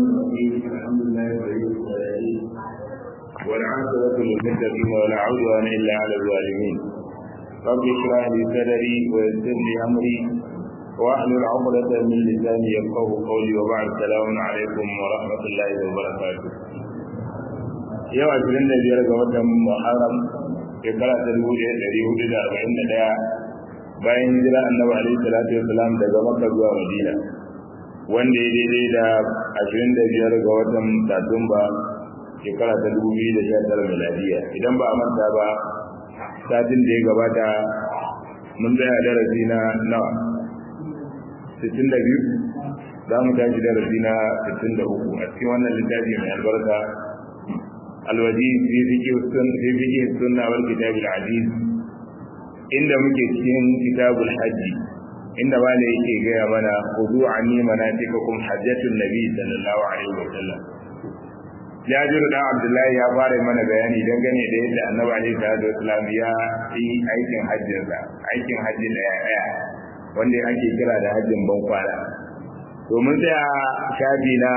الحمد لله ولي الصالحين والعاقبة للمتقين ولا عدوان إلا على الظالمين رب اشرح لي صدري ويسر لي أمري واحلل عقدة من لساني يفقه قولي وبعد السلام عليكم ورحمة الله وبركاته yau ashirin da biyar ga watan muharram shekara ta dubu ɗaya ɗari hudu da arba'in da ɗaya bayan hijira annabi alaihi salatu wasalam daga makka zuwa madina wanda ya daidai da ashirin da biyar ga watan satumba shekara ta dubu biyu da sha tara miladiya idan ba a manta ba satin da ya gabata mun tsaya darasi na nawa sittin da biyu za mu tashi darasi na sittin da uku a cikin wannan littafi mai albarka الوجيز في فقه السنة في فقه السنة والكتاب العزيز عند muke cikin kitabul hajji inda ba da yake gaya mana khudu anni manatikakum hajjatun nabi sallallahu alaihi wa sallam Jabir da Abdullahi ya fara mana bayani dangane da yadda Annabi alaihi salatu wasallam ya yi aikin hajjin sa aikin hajji da ya wanda ake kira da hajjin ban kwana to mun tsaya shafi na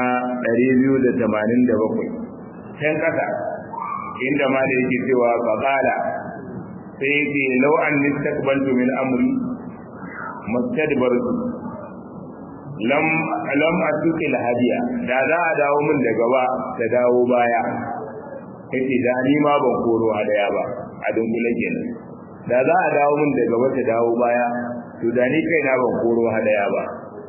287 can ƙasa inda ma da yake cewa faƙala sai yake lau an nistaqbaltu min amri mustadbartu lam lam asuki hadiya da za a dawo min da gaba da dawo baya yace da ni ma ban koro hadaya ba a dunkule kenan da za a dawo min da gaba ta dawo baya to da ni kaina ban koro hadaya ba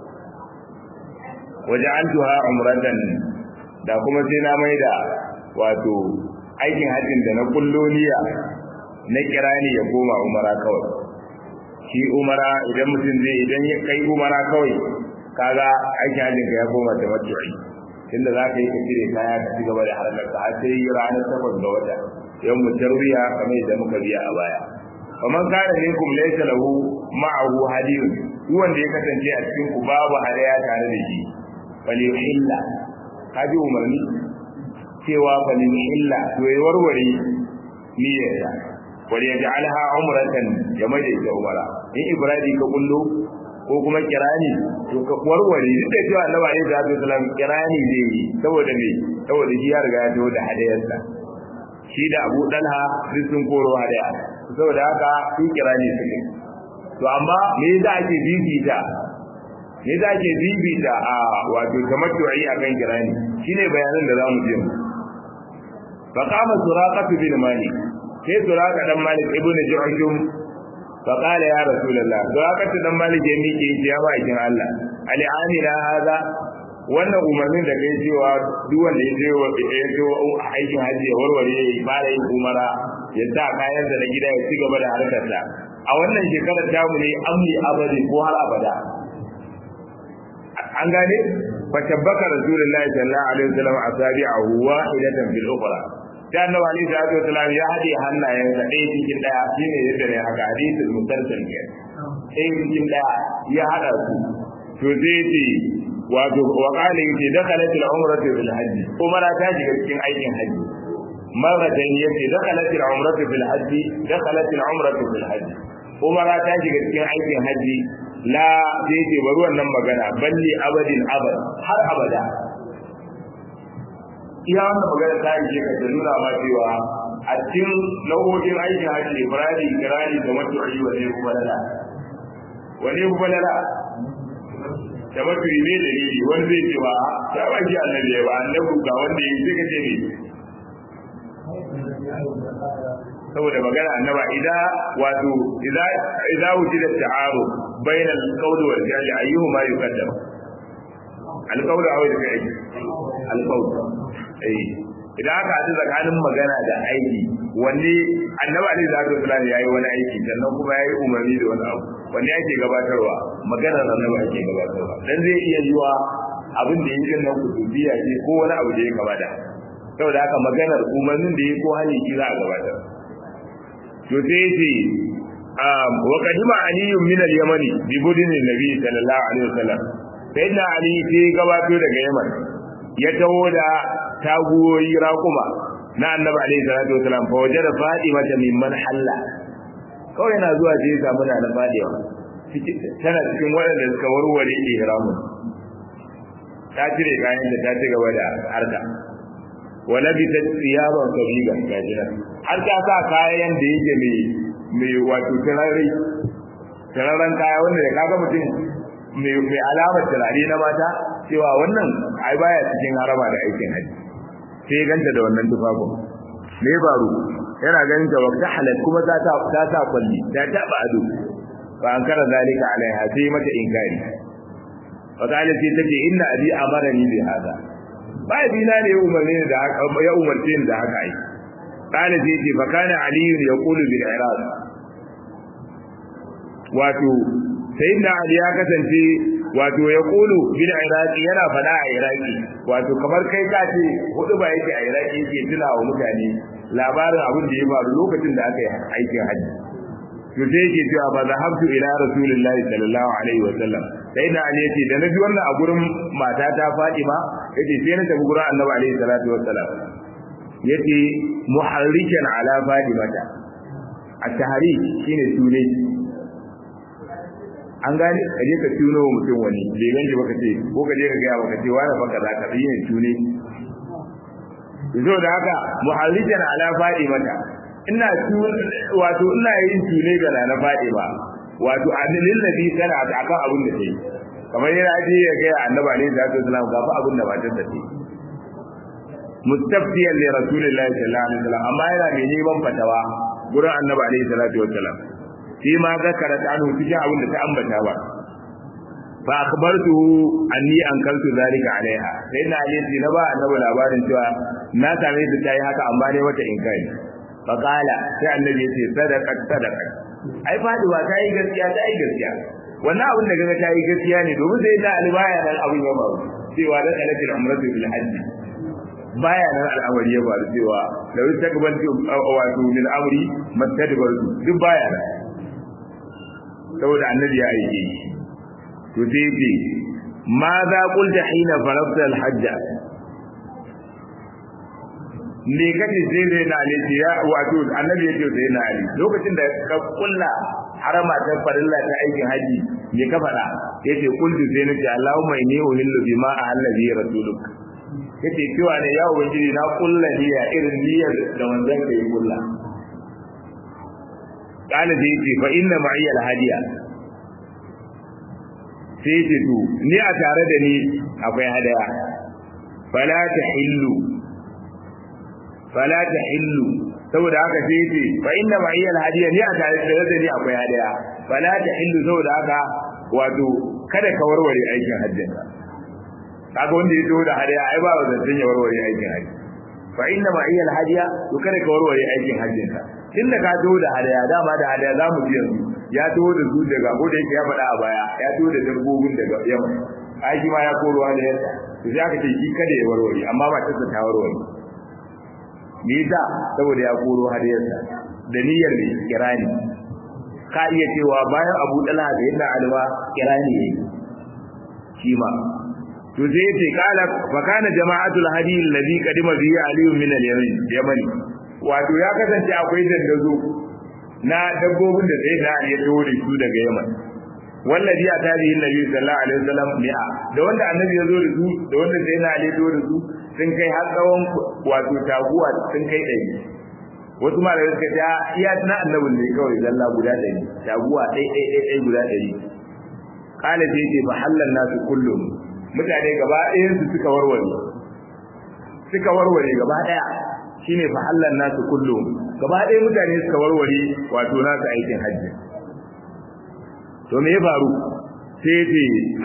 waja'altuha umratan da kuma sai na maida wato aikin hajjin da na kullo niyya na kirani ya koma umara kawai shi umara idan mutum zai idan ya kai umara kawai kaga aikin hajjin ka ya koma da matu'i tunda za ka yi ka cire kaya ka ci gaba da harkar ka har sai ranar takwas ga wata yau mu tarwiya kamar yadda muka biya a baya faman kana minkum laysa lahu ma'ahu hadiyun duk wanda ya kasance a cikin ku babu hadaya tare da shi fali illa kaji umarni cewa balin illa to ya warware niyyarsa wal yaj'alha umratan ya maida ita umara in ibradi ka kullo ko kuma kirani to ka warware duk da cewa Allah alaihi salatu wasallam kirani zai yi saboda me saboda shi ya riga ya tawo da hadayarsa shi da Abu Dalha duk sun koro hadaya saboda haka su kirani suke to amma me yasa ake bibita me yasa ake bibita a wato tamattu'i akan kirani shine bayanan da zamu ji mu فقام سراقة بن مالك sai suraka dan malik ibn ju'shum fa qala ya rasulullah suraka dan malik ya miƙe ya ba ikin Allah ali amina hada wannan umarnin da kai cewa duk wanda ya je ya je aikin haji ya warware ya fara yin umara ya sa kayan da na gida ya ci gaba da harkar sa a wannan shekarar tamu ne amni abadi ko har abada an gane fa tabbaka rasulullahi sallallahu alaihi wasallam asabi'ahu wahidatan bil ukhra sai annabi alaihi salatu wasallam ya hade hannayensa ɗaya cikin ɗaya shine yadda ne haka hadisul musalsal ke ɗaya cikin ɗaya ya hada su to sai ce wato wa qala yace dakhalat al umratu bil hajj umara ta shiga cikin aikin haji marratan yace dakhalat al umratu bil hajj dakhalat al umratu bil hajj umara ta shiga cikin aikin haji la sai ce bari wannan magana balli abadin abad har abada iya wannan magana ta yi ka da nuna ma cewa a cikin nau'o'in aikin hajji ibrahim kirani da matu'i wa ne kuma lala wani kuma lala da matu'i ne da nili wani zai ce ba ta ba shi annabi ba annabi ga wanda ya yi ce ne saboda magana annaba idan wato idan idan wujida ta'aru bayna al-qawl wal fi'l ayyuhuma yuqaddam al-qawl aw al-fi'l al-qawl eh idan aka haɗu tsakanin magana da aiki wanne annabi alaihi salatu wasallam yayi wani aiki sannan kuma yayi umarni da wani abu wanne ake gabatarwa maganar annabi ake gabatarwa dan zai iya yiwa abin da yake nan kutubiya ce ko wani abu da ya kamata saboda haka maganar umarnin da yake ko hali ki za a gabatar to sai ce wa kadima aliyun min al-yamani bi budin nabi sallallahu alaihi wasallam sayyidina ali sai gabato daga yaman ya taho da taguwoyi raƙuma na annabi alaihi salatu wasalam fa wajada fatima ta mimman halla kawai yana zuwa sai ya samu na na fadiwa tana cikin waɗanda suka warware ihramun ta cire kayan da ta ci gaba da harka wala bi ta tsiyaban sabiga gaji nan har ta sa kayan da yake mai mai wato turare turaren kaya wanda da kaga mutum mai mai alamar turare na mata cewa wannan ai baya cikin harama da aikin haji sai ganta da wannan tufafin me baro yana ganin ta wakta halal kuma ta ta ta ta kulli ta ta ba ado fa an kara zalika alaiha sai mata inkari fa kale sai take inna abi amarani bi hada bai bina ne ya umarni da haka ya umarce ni da haka ai kale sai ce fa kana ali yaqulu bil iraq wato sayyidina ali ya kasance wato ya kulu bil iraqi yana fada a iraqi wato kamar kai ka ce hudu ba yake a iraqi yake tuna wa mutane labarin abin da ya faru lokacin da aka yi aikin hajji to sai yake cewa ba zahabtu ila rasulillahi sallallahu alaihi wa sallam sai da ali yace da nabi wannan a gurin matata Fatima yace sai na tafi gurin Annabi alaihi salatu wassalam yace muharrikan ala Fatimata at-tahrik shine sune an gane ka je ka tuno wa mutum wani bai ganji baka ce ko ka je ka gaya baka ce wani baka za ka yi ne tune zo da haka muharrijan ala Fatimata ina wato ina yin tune ga na Fatima wato adalin nabi kana akan abin da take kamar yana ji ya ga annabi alaihi salatu wasallam ga fa abin da ba ta take mustaftiyan li rasulillahi sallallahu alaihi wasallam amma yana mai neman fatawa gurin annabi alaihi salatu wasallam shi ma zakara ta anhu cikin abin da ta ambata ba fa akhbartu anni ankaltu zalika alaiha sai na ali na ba annabi labarin cewa na same ta tayi haka amma ne mata inkari fa qala sai annabi yace sadaqat sadaqat ai faduwa ta yi gaskiya ta yi gaskiya wannan abin da kaga ta yi gaskiya ne domin sai da ali baya nan abin ya faru cewa da kalatul umratu bil hajj baya nan al'amari ya faru cewa da wata takbaltu wato min amri mattadbartu duk baya nan saboda annabi ya aike shi to sai ce ma za qulta hina farabta al-hajj me kace sai dai na ali ya wato annabi ya ce sai na ali lokacin da ka kulla harama ta farilla ta aikin haji me ka faɗa yace qultu sai nace allahumma inni uhillu bima ahalla bi rasuluk yace cewa ne ya ubangiji na kulla niyya irin niyyar da wanzan ka yi kulla kana da yace fa inna ma'iya al-hadiya sai ce to ni a tare da ni akwai hadaya fala tahillu fala tahillu saboda haka sai ce fa inna ma'iya al-hadiya ni a tare da ni akwai hadaya fala tahillu saboda haka wato kada ka warware aikin hajjin ka kaga wanda ya taho da hadaya ai ba zancen ya warware aikin hajji fa inna ma'iya al-hadiya to kada ka warware aikin hajjin ka tunda ka taho da hadaya dama da hadaya za mu ji yanzu ya taho da su daga ko da yake ya faɗa a baya ya taho da dabbobin daga yamma aiki ma ya koro hadayarsa to sai aka ce shi kada ya warware amma ba ta ta warware me yasa saboda ya koro hadayarsa da niyyar ne kirani ka iya cewa bayan Abu Talha da yadda Alwa kirani yayi shi ma to sai yace kala fa kana jama'atul hadi alladhi qadima bihi aliyun min al-yaman yamani wato ya kasance akwai dandazo na dabbobin da sai na ya tawo da su daga yaman wallazi a tarihi nabi sallallahu alaihi wasallam mi'a da wanda annabi ya zo da su da wanda sai na ya tawo da su sun kai har tsawon wato taguwa sun kai ɗari wasu ma da suka ce iya na annabin ne kawai zalla guda ɗari taguwa ɗai ɗai ɗai ɗai guda ɗari kala sai ce fa hallan nasu kullum mutane gaba ɗayan su suka warware suka warware gaba ɗaya shine fa hallan nasu kullum gaba ɗaya mutane suka warware wato nasu aikin hajji to me ya faru sai ce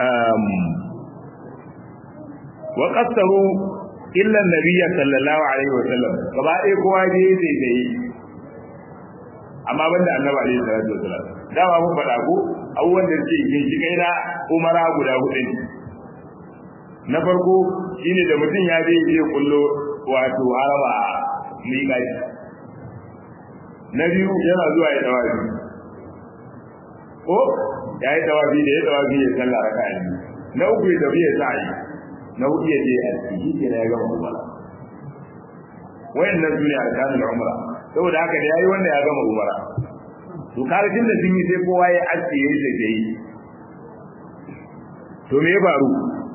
wa qasaru illa nabiyya sallallahu alaihi wa sallam gaba ɗaya kowa je sai dai amma banda annabi alaihi salatu wa sallam dama mun faɗa ko abubuwan da suke ginshi kai na umara guda hudu ne na farko shine da mutum ya je je kullo wato haraba miƙaci na biyu yana zuwa ya tawafi ko ya yi tawafi da ya tawafi ya sallah raka ne na uku ya tafi ya sa'i na hudu ya je a ciki ke na ya gama umara wayannan su ne arkanul umra saboda haka da yayi wanda ya gama umara to karfin da sun yi sai kowa ya aske ya yi sai yi to me ya faru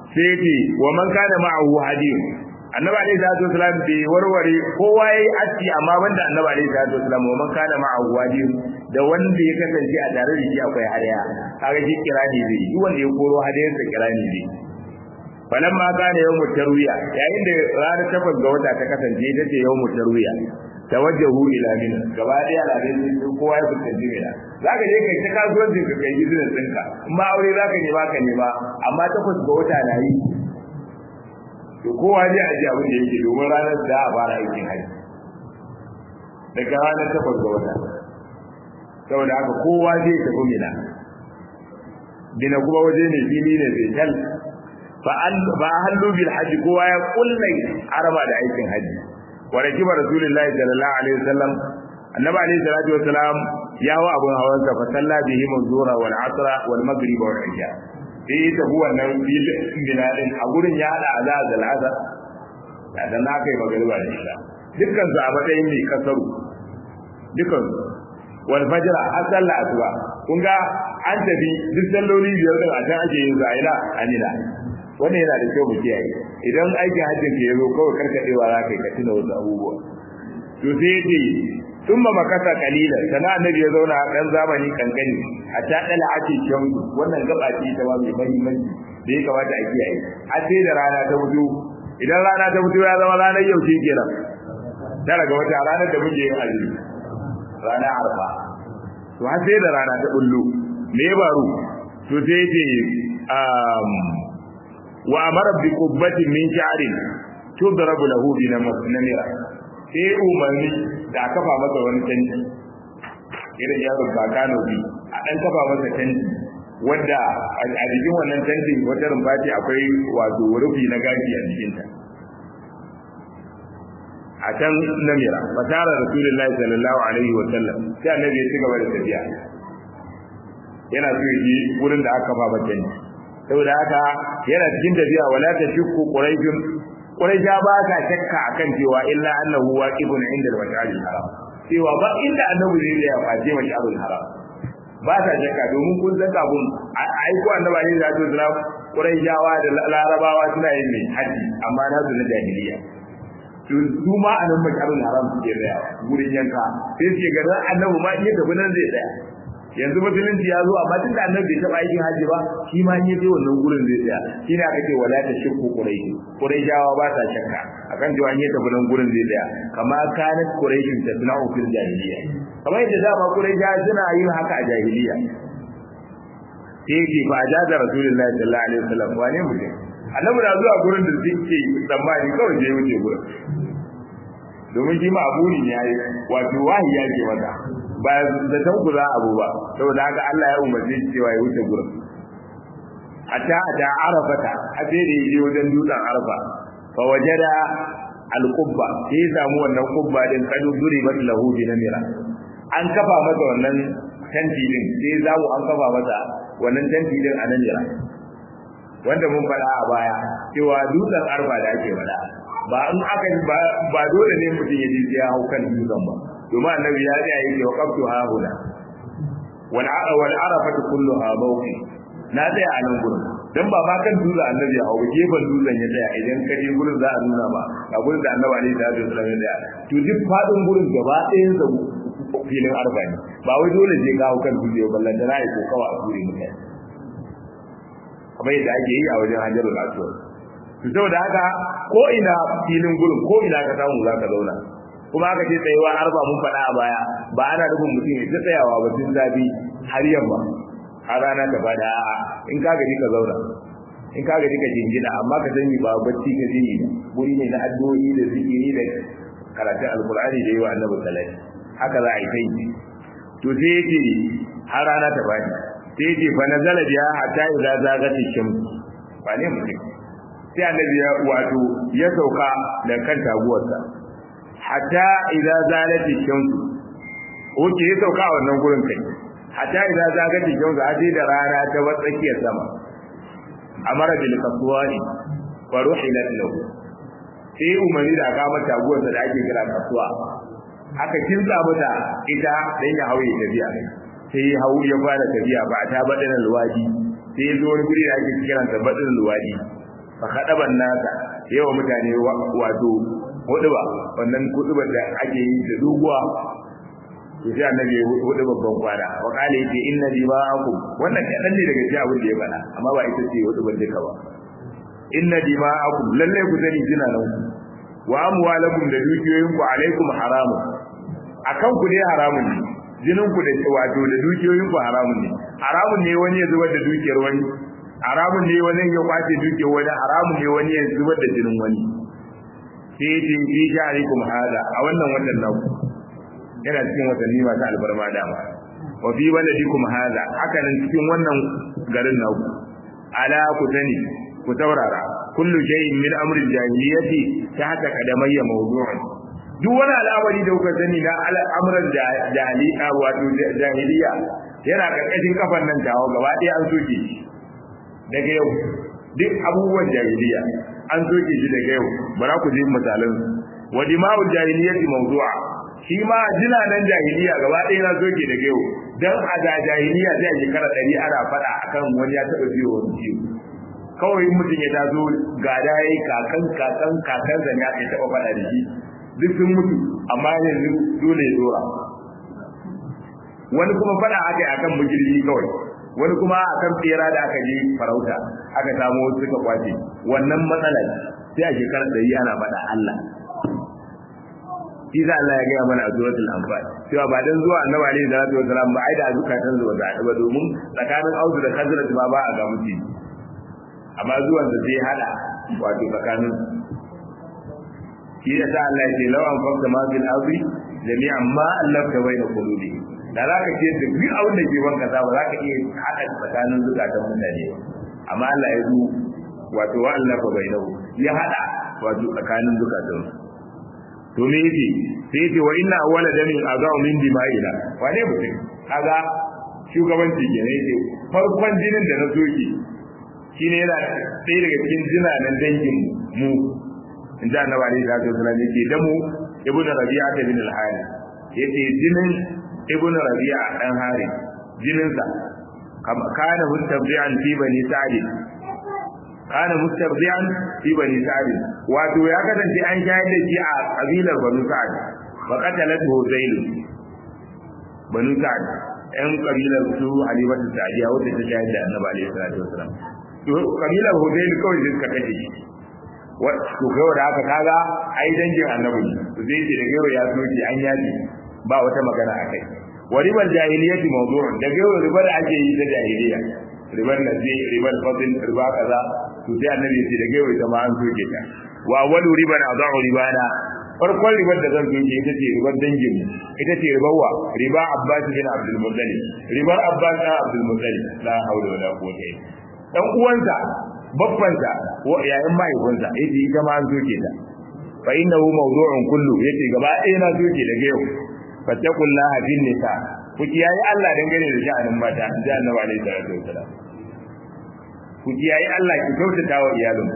sai ce wa man kana ma'ahu hadiyun annabi alaihi salatu wasalam bai warware kowa yayi aski amma banda annabi alaihi salatu wasalam wa man kana ma'ahu hadiyun da wanda ya kasance a tare da shi akwai hadaya kaga shi kirani zai duk wanda ya koro hadayar sa kirani zai falan ma kana yawmu tarwiya yayin da ranar takwas ga wata ta kasance ita ce yawmu tarwiya tawajjahu ila mina gaba daya al'adun sun kowa ya fuskanci mina zaka je kai ta kasuwancin ka kai business ɗinka in ma aure zaka nema ka nema amma takwas ga wata na yi to kowa zai aji abin da yake domin ranar da a fara aikin haji daga ranar takwas ga wata saboda haka kowa zai tafi mina bina kuma waje ne fili ne sai tal fa hallu bil haji kowa ya kullai araba da aikin haji wa rakiba rasulullahi sallallahu alaihi wasallam annabi alaihi salatu wasalam ya wa abun hawan sa fa salla bihi mazura wal asra wal maghrib wal isha sai ta huwa nan bil biladin a gurin ya hada azaz al azar da dan na kai magriba da isha dukkan su a matsayin ne kasaru dukkan wal fajr har sallah asuba kun ga an tafi duk salloli biyar din a can ake yin za'ila anila wannan yana da kyau mu kiyaye idan aikin hajjin ke yazo kawai karkadewa za ka yi ka tuna wasu abubuwa to sai yace sun ba makasa kalilan sana annabi ya zauna dan zamani kankani a ta dala ake shan wannan gaba ce ta ba mai muhimmanci da ya kamata a kiyaye har sai da rana ta fito idan rana ta fito ya zama ranar yau ce kenan tara ga wata ranar da muke yin azumi ranar arfa to har sai da rana ta bullo me ya faru to sai yace wa amara bi qubbatin min sha'rin tudrabu lahu bi namira sai umarni da kafa masa wani tanti irin yaro ba kano bi a dan kafa masa tanti wanda a jikin wannan tantin wata rumfa ce akwai wato rufi na gashi a cikin ta a can namira fatara rasulullahi sallallahu alaihi wa sallam sai annabi ya ci gaba da tafiya yana so yi wurin da aka kafa masa tanti saboda haka yana cikin tafiya wala ta shukku quraishun quraisha ba ka shakka akan cewa illa annahu waqifun inda al-mash'al haram cewa ba inda annabi zai ya face mash'al haram ba ta shakka domin kun san kafin ai ko annabi ne da zai quraishawa da larabawa suna yin mai haji amma na su na jahiliya to su ma a nan mash'al haram suke tsaya gurin yanka sai suke ga annabi ma iya tafi nan zai tsaya yanzu musulunci ya zo amma tun da annabi bai taɓa aikin haji ba shi ma yi zai wannan gurin zai tsaya shi ne aka ce wala ta shakku quraishi quraishawa ba ta shakka akan cewa yi tafi nan gurin zai tsaya kama kanat quraishin ta suna fil jahiliya kamar yadda dama quraishawa suna yin haka a jahiliya sai yake fa ajaza rasulullahi sallallahu alaihi wasallam wane mutum annabi na zuwa gurin da suke tsammani kawai je wuce gurin domin shi ma abu ne yayi wato wahi ya ce mata ba da san ku za abu ba saboda haka Allah ya umarce shi cewa ya wuce gurin hatta da arafata a sai da yaje wajen dutsen arfa fa wajada al-qubba sai samu wannan qubba din kadu duribat lahu bi namira an kafa masa wannan tanti din sai zamu an kafa masa wannan tanti din a namira wanda mun faɗa a baya cewa dutsen arfa da ake faɗa ba in aka ba dole ne mutum ya je ya hau kan dutsen ba domin annabi ya tsaya yake wa qabtu ha huna wal wal arafatu kulluha mawqi na tsaya a nan gurin dan ba ma kan dutsen annabi ya hau gefen dutsen ya tsaya idan ka je gurin za a nuna ba a gurin da annabi ne da ya tsaya ya tsaya to duk fadin gurin gaba ɗayan sa filin arfa ne ba wai dole je ka hau kan dutse ba ballan da na yi ko kawa a gurin mutane kamar yadda ake yi a wajen hajjarul aswad to saboda haka ko ina filin gurin ko ina ka samu za ka zauna kuma aka ce tsayewa har ba mun faɗa a baya ba ana nufin mutum ya ta tsayawa ba tun zafi har yamma har rana ta fada a'a in ka gaji ka zauna in ka gaji ka jingina amma ka sani ba bacci ka ji guri ne na addu'o'i da zikiri da karatun alkur'ani da yi wa annabi sallallahu haka za a yi kai to sai yake har rana ta fadi sai yake fa nazala biya hatta idza zagati shams ba ne mutum sai annabi ya wato ya sauka da kan taguwarsa hatta idza zalati shamsu oke ya sauka a wannan gurin kai hatta idza zalati shamsu a da rana ta tsakiyar sama amara bil qaswani wa ruhilat lahu sai umarni da aka mata taguwarsa da ake kira kasuwa aka kinsa mata ita dan ya hauye tafiya sai ya hau ya fara tafiya ba ta badana luwadi sai ya zo wani guri da ake kiransa badana luwadi fa kadaban nasa yawa mutane wato huduba wannan hudubar da ake yi da doguwa to sai annabi ya hudu babban kwana wa kale yace inna dima'akum wannan kadan ne daga cikin abin da ya bana amma ba ita ce hudu ban duka ba inna dima'akum lalle ku sani jina nan wa amwalakum da dukiyoyin ku alaikum haramun akan ku dai haramun ne jinin ku da wato da dukiyoyin ku haramun ne haramun ne wani ya zubar da dukiyar wani haramun ne wani ya kwace dukiyar wani haramun ne wani ya zubar da jinin wani sai ce fi jarikum hada a wannan watan naku yana cikin watanni masu albarma dama wa fi baladikum hada haka nan cikin wannan garin naku ala ku sani ku taurara kullu shay'in min amri jahiliyyati tahta qadamayya mawdu'un duk wani al'amari da kuka sani na al'amuran jahiliya wato jahiliya yana karkashin kafan nan tawo gaba ɗaya an soke shi daga yau duk abubuwan jahiliya an soke shi daga yau bara ku ji misalan wa dima'ul jahiliyyati mawdu'a shi ma jinanan jahiliya gaba ɗaya na soke daga yau dan a da jahiliya sai a shekara ɗari ana faɗa akan wani ya taɓa biyo wani ciwo kawai mutum ya taso ga da yayi kakan kakan kakan zan ya taɓa faɗa da shi duk sun mutu amma yanzu dole ya dora wani kuma faɗa aka yi akan mujirgi kawai wani kuma akan tsera da aka je farauta aka samu wasu suka kwace wannan matsala sai a shekara ɗari ana faɗa Allah shi za Allah ya gaya mana a suratul anfal cewa ba dan zuwa annabi alaihi salatu wasalam ba ai da zukatan zuwa da ba domin tsakanin auzu da khazraj ma ba a ga mutum amma zuwan da zai hada wato tsakanin shi ya sa Allah ya ce law an fakta ma bil ardi jami'an ma allafta bayna qulubi da za ka ce da duk abin da ke banka za ba za ka iya hada tsakanin zukatan mutane amma Allah ya zo wato wa allafa bainahu ya hada wato tsakanin zukatan to me yake sai yace wa inna awwala damin azau min dima'ina wane mutum kaga shugabanci ke ne yake farkon jinin da na soke shine yana ɗaya daga cikin jinanan dangin mu in ji annabi alaihi salatu wasallam yake da mu ibnu rabi'a da bin al-hari yace jinin ibnu rabi'a dan hari jinin sa kana mustabi'an fi bani sa'id kana mustabdi'an fi bani sa'id wato ya kasance an shayar da shi a kabilar banu sa'id wa qatalat huzayl banu sa'id ɗan kabilar su halimatu sa'diya wacce ta shayar da annabi alaihi salatu wasallam to kabilar huzayl kawai sai suka kace shi wa to kawai da haka kaga ai dangin annabi to zai ce daga yau ya soke an yaji ba wata magana akai wa ribar jahiliyyati mawdu'un daga yau ribar da ake yi ta jahiliya ribar nazi ribar fadl riba kaza to sai annabi ya ce daga yau ita ma an soke ta wa awwalu riban adahu ribana farkon ribar da zan soke ita ce ribar dangin ita ce ribar wa riba abbas bin abdul muttalib ribar abbas bin abdul muttalib la hawla wala quwwata illa dan uwansa babbansa ko yayin mahaifinsa yace ita ma an soke ta fa innahu mawdu'un kullu yace gaba ɗaya na soke daga yau fattaqullaha bin nisa ku kiyaye Allah dangane da sha'anin mata da annabi alaihi salatu wasalam ku kiyaye Allah ki kyautata wa iyalin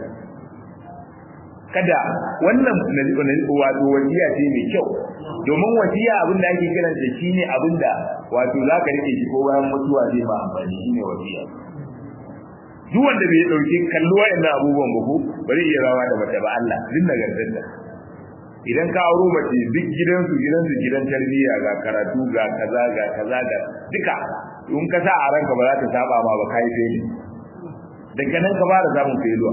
kada wannan wato wasiya ce mai kyau domin wasiya abin da ake kiran da shine abin da wato za ka rike shi ko bayan mutuwa zai ba amfani shine wasiya duk wanda bai dauki kallo wayannan abubuwan ba ko bari iya rawa da mace ba Allah din nagartar idan ka auro mace duk gidansu gidansu gidan tarbiyya ga karatu ga kaza ga kaza ga duka in ka sa a ranka ba za ta saba ma ba kai sai daga nan ka fara samun failure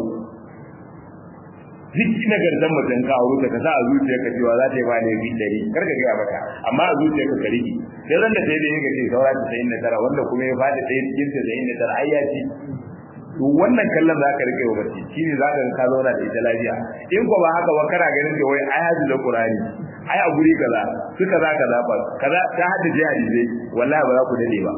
duk na garzan mace ka auro ta ka sa a zuciyarka cewa za ta yi ba ne bi dari kar ka gaya maka amma a zuciyarka ka rigi sai ran da sai da yake ce saura ta sayin da tara wanda kuma ya fadi ɗaya cikin ta sayin da tara ai ya ci to wannan kallon za ka rike wa mace shine za ka ka zauna da ita lafiya in ko ba haka ba kana ganin da wai ai hadu da qur'ani ai a guri kaza su kaza kaza ba kaza ta haddace hadisi wallahi ba za ku dade ba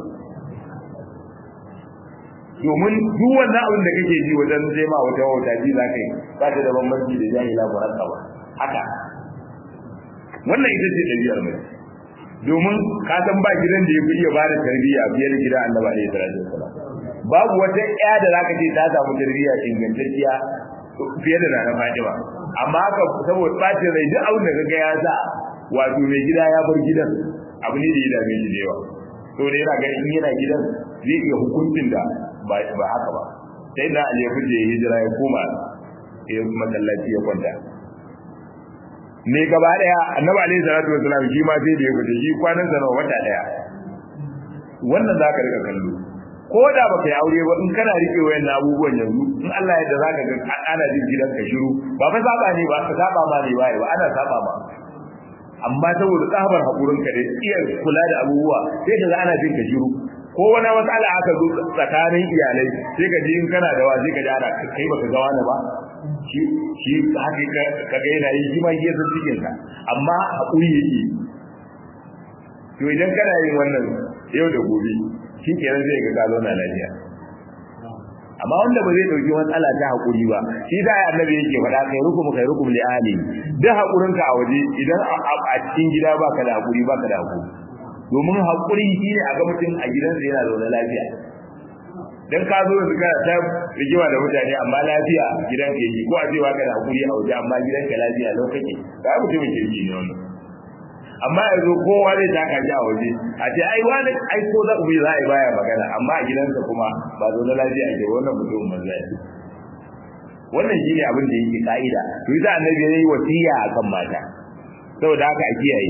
domin duk wannan abin da kake ji wajen zai ma wata wata ji za ka yi ba ta da bambanci da jahila ba haka ba haka wannan ita ce ɗabi'ar mai domin ka san ba gidan da ya fi iya ba da tarbiyya fiye da gidan annabi alaihi salatu wasalam babu wata ƴa da zaka ce ta samu tarbiyya ingantacciya fiye da nana Fatima amma haka saboda bacin rai duk abin da kaga ya sa wato mai gida ya bar gidan abu ne da ya dame shi da yawa to da yana ganin in yana gidan zai iya hukuncin da ba ba haka ba sai da Ali ya fice hijira ya koma ya masallaci ya kwanta me gaba daya annabi alaihi salatu wasallam shi ma sai da ya fita shi kwanan sa wata daya wannan zaka rika kallo ko da baka yi aure ba in kana rike wayan abubuwan yanzu in Allah ya da zaka ga ana jin gidan ka shiru ba fa saba ne ba ka saba ma ne ba ba ana saba ma amma saboda tsabar hakurin ka da iya kula da abubuwa sai ka ga ana jin ka shiru ko wani matsala aka zo tsakanin iyalai sai ka ji in kana da wa sai ka ji ana kai baka ga wani ba shi shi haka ka ga yana yi shi ma yi san cikin ka amma hakuri yake to idan kana yin wannan yau da gobe shi kenan zai ga ka zauna lafiya amma wanda ba zai dauki matsala ta hakuri ba shi da ya annabi yake faɗa kai rukum kai rukum li ahli da hakurinka a waje idan a cikin gida baka da hakuri baka da hakuri domin hakuri shine a ga mutum a gidansa yana zaune lafiya dan ka zo yanzu kana ta rigima da mutane amma lafiya gidan ka yi ko a ce baka da hakuri a waje amma gidan ka lafiya lau kake ba mutumin kirki ne wannan amma yanzu kowa zai taka shi a waje a ce ai wani ai ko za ku bi za a yi baya magana amma a gidansa kuma ba zo na lafiya ake wannan mutumin manzo ya wannan shine abin da yake ka'ida to yasa annabi ya yi wasiya akan mata saboda haka a kiyaye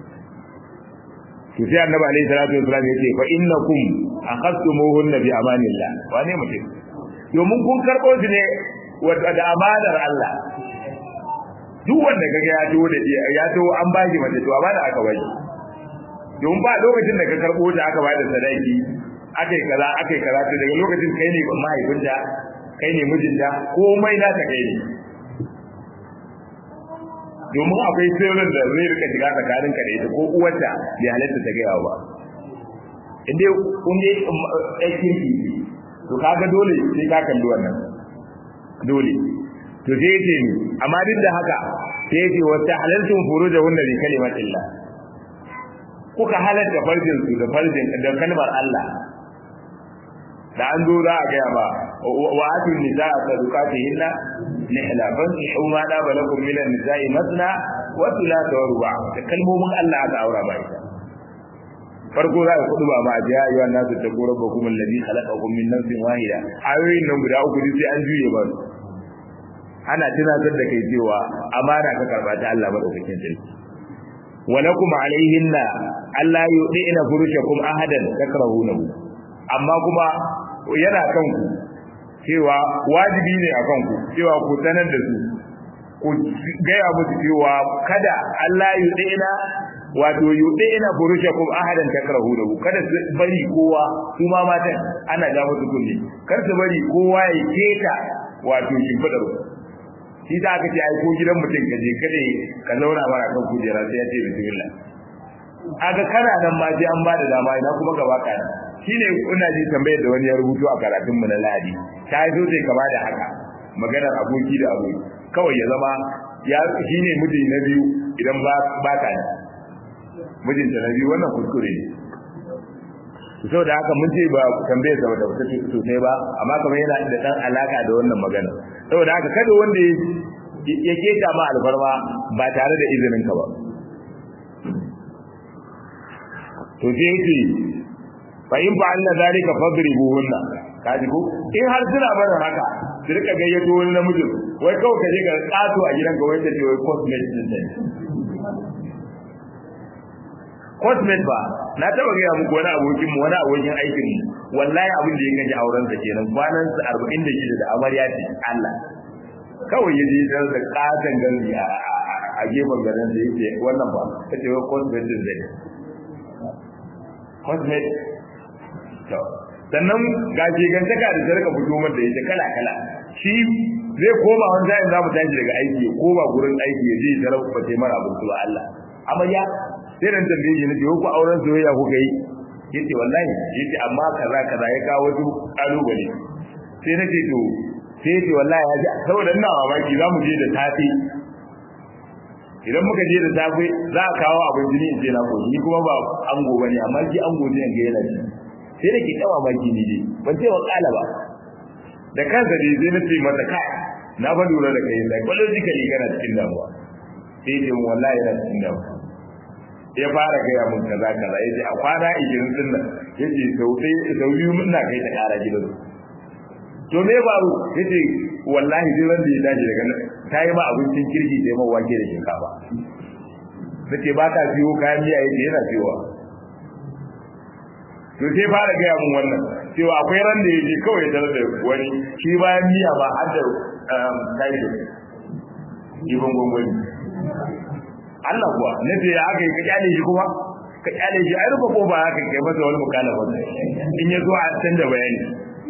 to sai annabi alaihi salatu wasallam ya ce fa innakum akhadtumuhunna bi amanillah wane mutum domin kun karbo su ne da amanar Allah duk wanda kaga ya to da ya to an bashi mace to amana aka bashi domin ba lokacin da ka karbo ta aka bada sadaki akai kaza akai kaza to daga lokacin kai ne mahaifinta kai ne mijinta komai na ta kai ne domin akwai sirrin da zai rika shiga tsakanin ka da ita ko uwarta bai halatta ta gaya ba inda kun dai aikin ki to kaga dole sai ka kalli wannan dole to sai yace ni amma duk da haka sai yace wa ta'alaltum furujahunna bi kalimatillah kuka halatta farjin su da farjin da kalmar Allah da an zo za a gaya ba wa atu nisaa sadaqatihinna nihla fankihu ma da balakum min an-nisa'i masna wa thulatha wa ruba da kalmomin Allah aka aura ba ita farko za ka kudu ba ma ya ayyuha nasu taqu rabbakum alladhi khalaqakum min nafsin wahida ayoyin nan guda uku sai an juye ba ana tunatar da kai cewa amana ka karba ta Allah madaukakin sarki walakum alaihinna alla yudina furushakum ahadan takrahunahu amma kuma yana kanku cewa wajibi ne a kanku cewa ku sanar da su ku gaya musu cewa kada Allah yudina wato yudina furushakum ahadan takrahunahu kada su bari kowa su ma matan ana ga musu kunne kar su bari kowa ya keta wato shimfidar shi da aka ce ai ko gidan mutum ka je kada ka zauna mara kan kujera sai ya ce bismillah aga kana nan ma sai an bada dama ina kuma gaba ka shine ina ji tambayar da wani ya rubuto a karatun mu na Ladi ta yi so sai kama da haka maganar aboki da aboki kawai ya zama ya shine miji na biyu idan ba ba ka ne mijinta na biyu wannan kuskure ne saboda haka mun ce ba tambayar sa da wata sosai ba amma kamar yana da dan alaka da wannan magana saboda haka kada wanda ya keta ma alfarma ba tare da izinin ka ba to sai yake fa in fa anna zalika fadribuhunna kaji ko in har suna barin haka su rika gayyato wani namiji wai kawai ka je ka tsato a gidanka wai ta ce wai cosmate din ne cosmate ba na taba gaya muku wani abokin mu wani abokin aikin mu wallahi abin da ya gaji auren sa kenan kwanan sa 46 da amarya ce Allah kawai ya je da katan ganzi a gefen garin da yake wannan ba kace wai cosmate din zai cosmate to sannan ga gantaka da sarka fito mata da ita kala kala shi zai koma wani sa'in za mu tashi daga aiki ko ba gurin aiki ya je tarar ba sai mara abin ba Allah amarya sai dan tambaye shi nace ko auren soyayya kuka yi yace wallahi yace amma kaza kaza ya kawo wasu kalubale sai nace to sai yace wallahi ya ji saboda ina mamaki za mu je da tafi idan muka je da safe za a kawo abin jini in ce na ko ni kuma ba ango bane amma shi ango ne ga yana ji sai da ke kawa maki ni dai ban ce wa kala ba da kansa dai sai na ce mata kai na ba lura da kai psychologically kana cikin damuwa sai ce wallahi yana cikin damuwa ya fara gaya mun kaza kaza yace a kwana 20 din nan yace sau sai sau biyu muna kai ta kara gidan to me baro yace wallahi duk wanda ya dace daga nan ta yi ma abincin kirki sai ma wake da shinkafa nace ba ka siyo kayan miya yake yana siyowa to sai fara gaya mun wannan cewa akwai ran da yaje kawai ya tarar da wani shi bayan miya ba har da kai da ibon gongoni Allah kuwa nace ya aka yi ka kyale shi kuma ka kyale shi ai rufe ko ba haka kai masa wani mukalafa in ya zo a canza bayani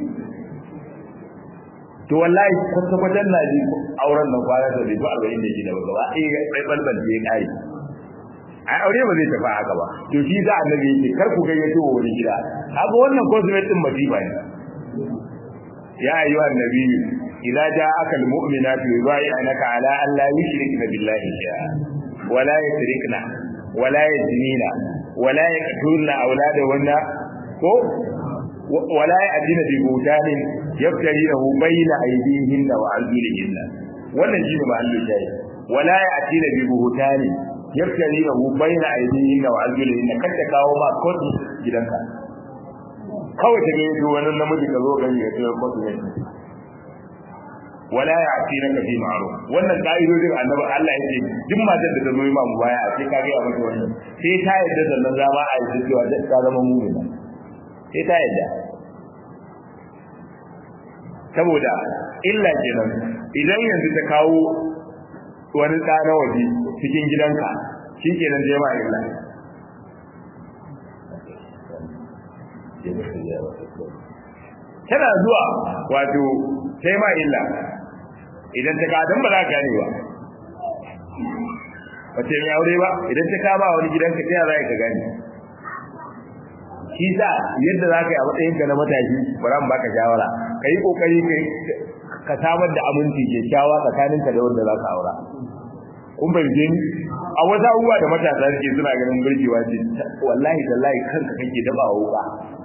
to wallahi kwata kwatan na ji auren nan kwana da bai arba'in da shida ba gaba ɗaya bai balbal ya kare ai aure ba zai tafi haka ba to shi za annabi yake kar ku gayyato wa wani gida haka wannan cosmet din masifa ne ya ayyuha annabi idza ja'aka almu'minatu yubay'anaka ala an la yushrikna billahi shay'a wa la yushrikna wa la yazinina wa la yaqtulna awladahunna ko wa la ya'tina bi butanin yaftarinahu bayna aydihinna wa arjulihinna wannan shine mahallin shayi wa la ya'tina bi butanin yaftari da bayna aidihin wa arjulihin kan ta kawo ma kodi gidanka kawai ta gaido wannan namiji ka zo gani ya tsaya kodi ne wala ya ati na kafi ma'ruf wannan kaidodin annabi Allah yake duk matar da ta zo ma baya sai ka ga mata wannan sai ta yadda sannan zama a yi cewa da ta zama mu'mina sai ta yadda saboda illa kenan idan yanzu ta kawo wani ɗa na waje cikin gidanka shi ke nan jema illa tana zuwa wato sai ma illa idan ta kadan ba za ka gane ba wace mai aure ba idan ta kama wani gidanka ta za ka gane shi sa yadda za ka yi a matsayinka na matashi bari mu baka shawara ka yi kokari ka samar da aminci kyakkyawa tsakaninka da wanda za ka aura kun fahimce ni a wata abubuwa da matasa suke suna ganin burgewa ce wallahi tallahi kanka kake daba wuka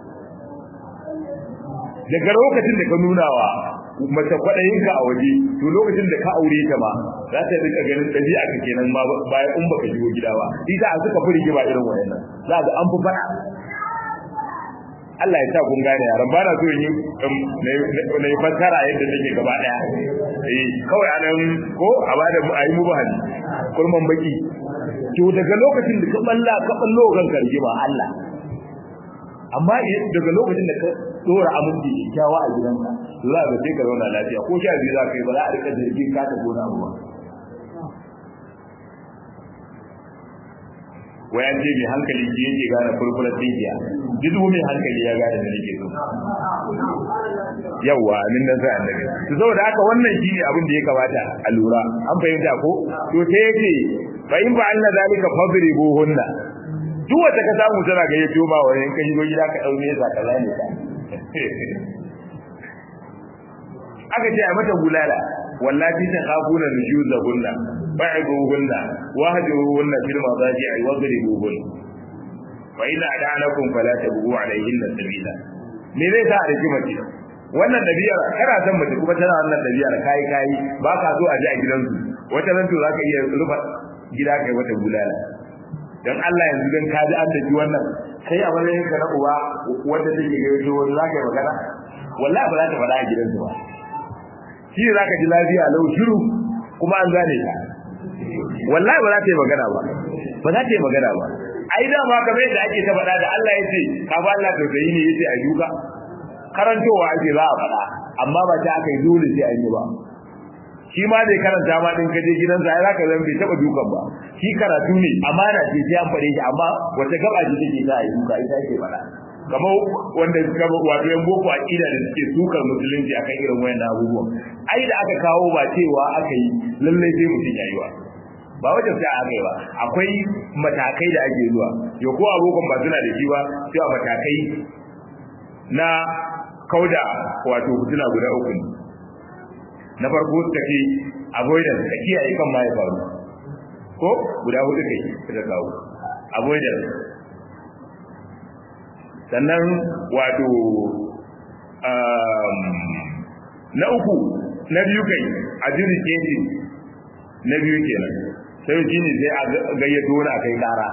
daga lokacin da ka nuna wa mace kwaɗayinka a waje to lokacin da ka aure ta ma za ta rika ganin ɗabi'a ka kenan ma bayan in baka shigo gida ba ita a suka furge ba irin wayannan za ga an fi fara Allah ya sa kun gane yaran ba na so yi na yi fassara yadda take gaba daya eh kawai anan ko a bada a yi mubahani kurman baki to daga lokacin da ka balla ka ballo kan karje ba Allah amma daga lokacin da ka dora aminci kyakkyawa a gidanka za ka sai ka zauna lafiya ko sha biyu za ka yi ba za a rika jirgin ka ta gona ba waya ce mai hankali ji yake gane furfurar tsinkiya duk mai hankali ya gane da nake so yawa min nan sai annabi to saboda haka wannan shine abin da ya kamata a lura an fahimta ko to sai yake fa in ba Allah zalika fadribuhunna duk wata ka samu tana ga yato ba wani kai go gida ka daune sa ka zane ka aka ce a mata bulala wallahi ta khafuna nujuzahunna fa'ibuhunna wahjuruhunna fil madaji'i wadribuhunna fa idza adanakum fala tabghu alayhinna sabila me zai sa a rike mace wannan dabiyar kana san mace kuma tana wannan dabiyar kai kai ba ka so a ji a gidansu wata ran to zaka iya rufa gida kai wata bulala dan Allah yanzu dan ka ji an tafi wannan kai a wannan ka na uwa wanda take ga yato wani zaka yi magana wallahi ba za ta faɗa a gidansu ba shi za ka ji lafiya lau shiru kuma an gane ta wallahi ba za ta yi magana ba ba za ta yi magana ba ai da ma kamar yadda ake ta faɗa da Allah ya ce ka ba Allah tausayi ne yace a duka karantowa ake za a faɗa amma ba ta aka yi dole sai an yi ba shi ma dai karanta ma din kaje gidansa ai zaka zan bai taba dukan ba shi karatu ne amana ce sai an faɗe shi amma wata gaba ce take za a yi duka ita ake faɗa kamar wanda suka wato yan boko aqida da suke sukar musulunci akan irin wayannan abubuwan ai da aka kawo ba cewa aka yi lalle sai mutum yayi ba ba wajen sai aka yi ba akwai matakai da ake zuwa yo ko abokan ba suna da shi ba cewa matakai na kauda wato fitila guda uku ne na farko suka ce avoidance ka kiyaye kan ma ya faru ko guda hudu kai suka kawo avoidance sannan wato na uku na biyu kai a jiri keji na biyu kenan sai shi ne sai a gayyato wani a kai kara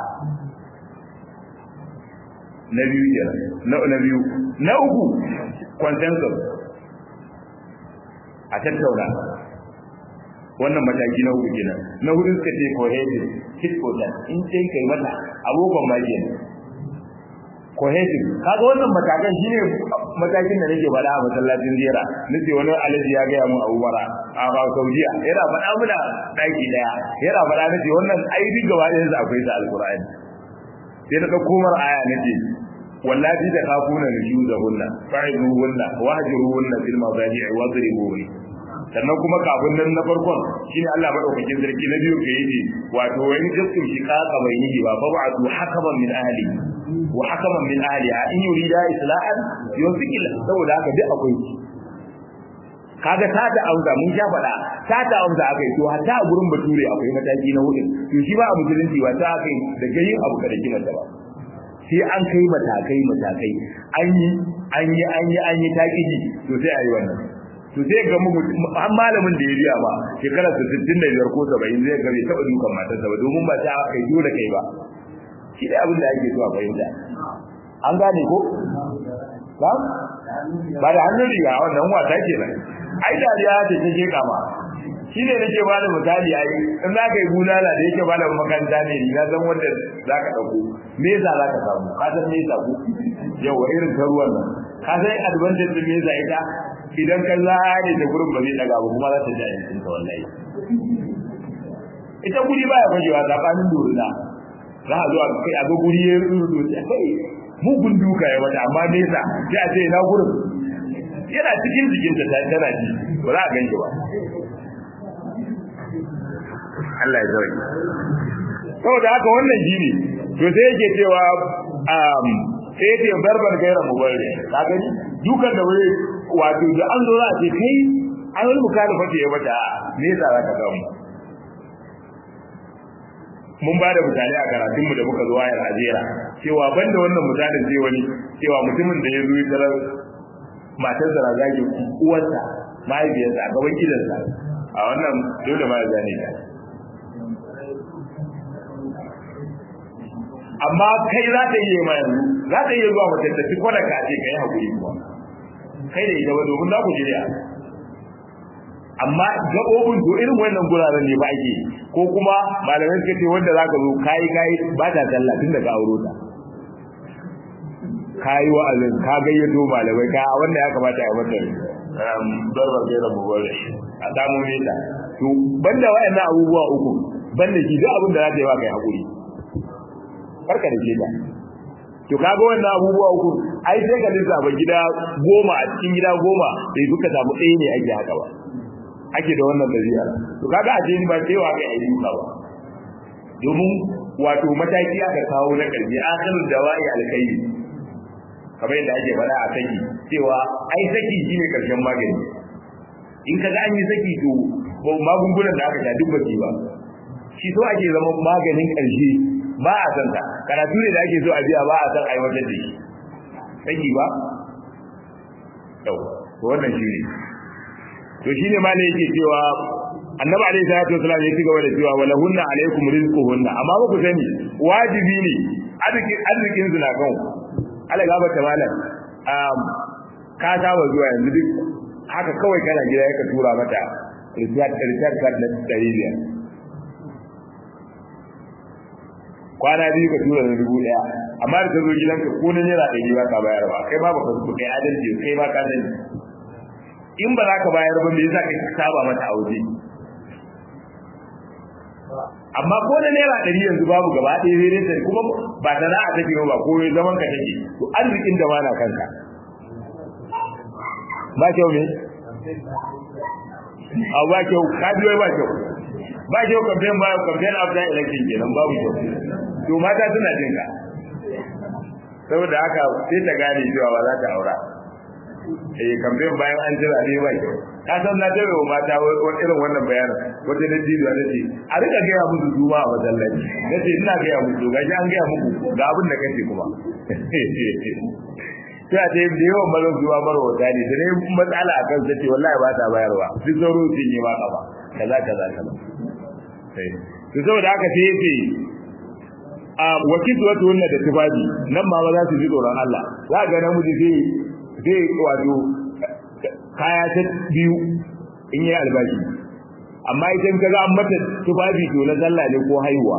na biyu kenan na biyu na uku consensus a tattauna wannan mataki na hudu kenan na hudu suka ce cohesive hit for that in sai kai mata abokan ma kenan cohesive kaga wannan matakan shine matakin da nake faɗa a masallacin ziyara nace wani alaji ya gaya mun a Umara a ba Saudiya yana faɗa muna daki daya yana faɗa nace wannan ai duk gaba ɗayan sa akwai sa alqur'ani sai na dauko mar aya nace wallahi da kafuna nujuzahunna fa'iduhunna wahjuruhunna fil madaji'i wadribuhunna sannan kuma kafin nan na farkon shine Allah madaukakin sarki na biyu ke yi wato wani gaskun shi kaka bai yi ba fa ba'du hakaman min ahli wa hakaman min ahliha in yurida islahan yufikil saboda haka duk akwai kaga ta da auza mun sha faɗa ta da auza akai to hatta a gurin bature akwai mataki na hudu to shi ba a musulunci ba ta akai da gayin abu kada kima ta ba sai an kai matakai matakai an yi an yi an yi an yi takiji to sai ayi wannan to sai ga mu an malamin da ya biya ba shekarar 65 ko 70 zai ga bai taba dukan matarsa ba domin ba ta kai dole kai ba shi da abin da ake so a fahimta an gane ko ba ba da hannun riga wannan wata ke nan ai dariya ce ta ke kama shi ne nake ba da misali ai in za ka yi bulala da yake ba da makaranta ne ni na san wanda za ka ɗauko me yasa za ka samu ka san me yasa ku yawa irin ta ruwan nan ka san advantage din me yasa ita idan ka zare da gurin ba zai daga ba kuma za ta ji a yankin ta wallahi ita guri baya fajewa tsakanin dorina za a zo a kai a ga guri ya rudu kai mugun duka ya wata amma nesa sai a ce na gurin yana cikin jikin ta tana ji ba za a ganki ba Allah ya zauki saboda haka wannan shine to sai yake cewa um sai yake barbar gaira mubarri ka gani dukan da wai wato da an zo za a ce kai an wani mukalafa ce ya mata nesa za ka samu mun ba da misali a karatunmu da muka zo wayar ajera cewa banda wannan misalin sai wani cewa mutumin da ya zo ya tarar matar da zagin uwarsa mahaifiyarsa a gaban gidansa a wannan dole ma ya zane ta amma kai za ta iya ma yanzu za ta iya zuwa mace ta ci kwana ka ce kai hakuri kuwa kai da ita ba domin za ku jiriya amma gaɓoɓin to irin wannan guraren ne ba ake ko kuma malamai suka ce wanda za ka zo kayi kayi ba ta talla tun da ka auro ta kayi wa'azin ka gayyato malamai ka wanda ya kamata a mata darbar gaira mubare a samu nesa to banda wa'annan abubuwa uku banda shi duk abin da za ta yi ba kai hakuri farka da ke ta to kaga wannan abubuwa uku ai sai ka lissafa gida goma a cikin gida goma bai duka samu ɗaya ne ake haka ba ake da wannan dabi'a to kaga a cikin ba cewa kai ai duka ba domin wato mataki aka kawo na karbi akhirul dawa'i alkhairi kamar yadda ake faɗa a saki cewa ai saki shine karshen magani in kaga an yi saki to magungunan da aka sha duk baki ba shi so ake zama maganin ƙarshe ba a san ta karatu ne da ake so a biya ba a san aiwatar da shi saki ba yau to wannan shi ne to shine ma ne yake cewa annabi alaihi salatu wasallam ya ci gaba da cewa wala hunna alaikum rizquhunna amma ba ku sani wajibi ne arzikin arzikin su na kan Allah gaba ta malam um ka saba zuwa yanzu duk haka kawai kana gida yaka tura mata recharge recharge card na 500 kwana biyu ka tura da dubu daya amma da ta zo gidanka ko na naira ɗari ba ka bayar ba kai ba ba ka kai adalci kai ba ka sani in ba za ka bayar ba me yasa ka saba mata a waje amma ko na naira ɗari yanzu babu gaba ɗaya zai rinta kuma ba sana'a take ba ko zaman ka take to arzikin da mana kanka ba kyau ne a ba kyau ka biyo ba kyau ba kyau campaign ba campaign after election kenan babu kyau to mata suna jin ka saboda haka sai ta gane cewa ba za ta aura eh campaign bayan an jira ne ba kyau ka san na tare wa mata irin wannan bayanin wata da jido da ce a rika gaya musu juma a masallaci nace ina gaya musu gaji an gaya muku ga abin da kace kuma sai a ce da yawan mazan zuwa marwata ne da ne matsala a kan sace wallahi ba ta bayarwa duk sauro sun yi ma kafa kaza kaza kaza to saboda haka sai yace a wakitu wato wannan da tufafi nan ma za su ji tsoron Allah za ga namiji sai sai wato kaya ta biyu in yi albashi amma idan ka ga an mata tufafi to na sallah ne ko haihuwa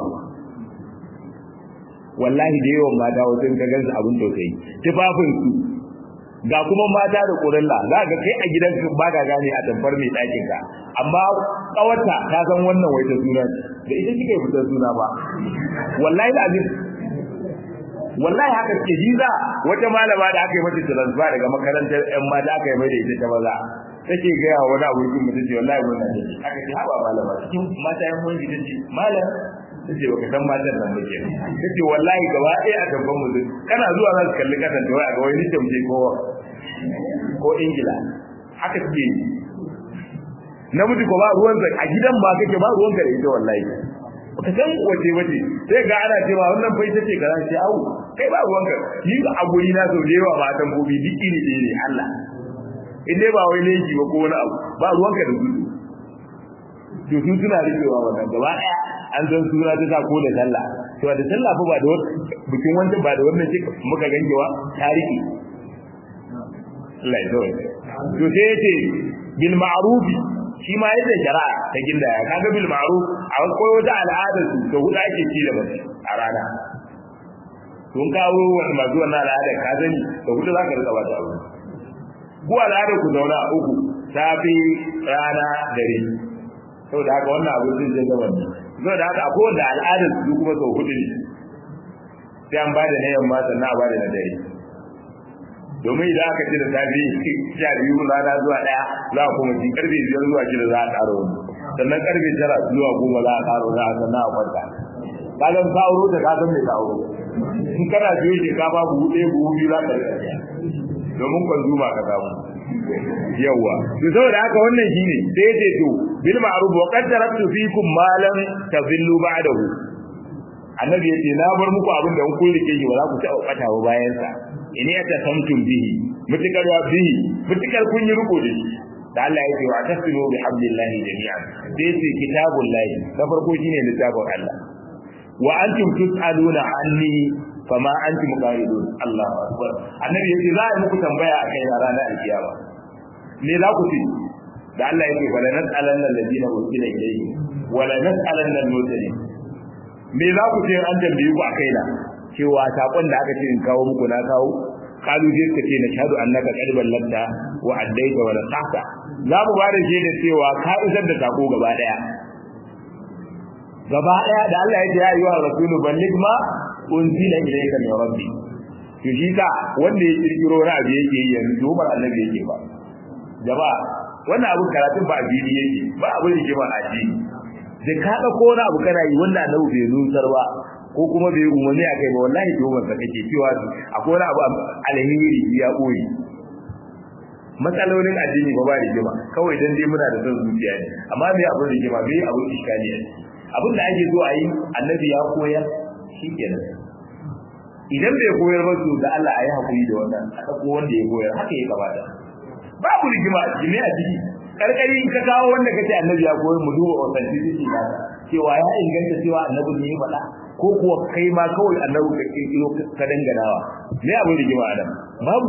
wallahi da yawan mata wasu in ka gansu abin tausayi tufafin su ga kuma mata da ƙurilla za ka kai a gidan ba ka gane a tamfar mai ɗakin ka amma ƙawarta ta san wannan wai ta suna da ita kike fitar suna ba wallahi azim wallahi haka ke jiza wata malama da aka yi mata transfer daga makarantar ƴan mata aka yi mai da ita ta maza take gaya wa wani abokin mutum ce wallahi wannan ne aka ce haba malama cikin mata yan mun ta ce malam ta ce baka san matan nan muke ta ce wallahi gaba ɗaya a gaban mutum kana zuwa za su kalli kasan ta wai a ga wani tamje ko ko ingila haka suke yi namiji ko ba ruwan a gidan ba kake ba ruwan ka da ita wallahi ka san wace wace sai ga ana cewa wannan fa ita ce kaza sai au kai ba ruwan ka ni a guri na sau da yawa matan gobe duk iri ɗaya ne Allah in dai ba wai laifi ba ko wani abu ba ruwan ka da su to su suna rikewa wannan gaba ɗaya an san suna ta sa ko da sallah to da sallah fa ba da bikin wancan ba da wannan muka gangewa ta rike Allah ya zo to sai yace bil ma'ruf shi ma yadda shari'a ta gindaya kaga bil ma'ruf a koyo wata al'adar su da huda ake ci da mace a rana tun kawo wani masu wannan al'adar ka sani da huda za ka rika bata abu ku al'adar ku zauna a uku safi rana dare saboda haka wannan abu zai je gaban ne saboda haka akwai wanda al'adar su kuma sau hudu ne sai an ba da na yamma sannan a ba da na dare domin idan aka ce da safi sha biyu rana zuwa ɗaya za a kuma ci karfe biyar zuwa shida za a ƙara wani sannan karfe tara zuwa goma za a ƙara wani a sannan a kwanta ka zan ka auro da ka san mai ka auro in kana biyo shinkafa buhu ɗaya buhu biyu za ka rika domin kwanzuma ka samu yawa to saboda haka wannan shine sai ya ce to bil ma'ruf wa qad taraktu fikum ma lam tadillu ba'dahu annabi yace na bar muku abin da kun rike shi ba za ku taɓa ɓata ba bayan sa in ya ta samtum bihi mutakar wa bihi mutakar kun yi riko da shi da Allah ya ce wa tasimu bi hablillahi jami'an sai ce kitabullahi da farko shine littafin Allah wa antum tus'aluna anni fama antum qaridun Allahu akbar annabi yace za a muku tambaya a kai ranar alkiyama me za ku ce da Allah yake wala nas'alanna alladhina ursila ilayhi wala nas'alanna al-mursalin me za ku ce an tambaye ku a kaina cewa sakon da aka ce in kawo muku na kawo kalu je ka ce na shahadu annaka qad ballanta wa addaita wa nasahta za mu ba da shaida cewa ka isar da sako gaba daya gaba daya da Allah ya ce ya yi wa rasulu balligh ma unzila ilayka min rabbi to shi ka wanda ya kirkiro na abu yake yi yanzu ba annabi yake ba gaba wannan abu karatun ba addini yake ba abu da ke ba addini da ka dauko wani abu kana yi wanda annabi bai nusar ba ko kuma bai umarni a kai ba wallahi tuhumar sa kake cewa akwai wani abu alheri ya boye matsalolin addini ba ba rigima kawai dan dai muna da son zuciya ne amma me abin rigima bai abin iskali ne abin da ake so a yi annabi ya koyar shikenan idan bai koyar ba to da Allah ayi hakuri da wannan a ko wanda ya koyar haka ya kamata babu rigima jimi a ciki karkari in ka kawo wanda kace annabi ya koyar mu duba authenticity na cewa ya inganta cewa annabi ne ya faɗa ko kuwa kai ma kawai annabi ka kirkiro ka danganawa me abin rigima adam babu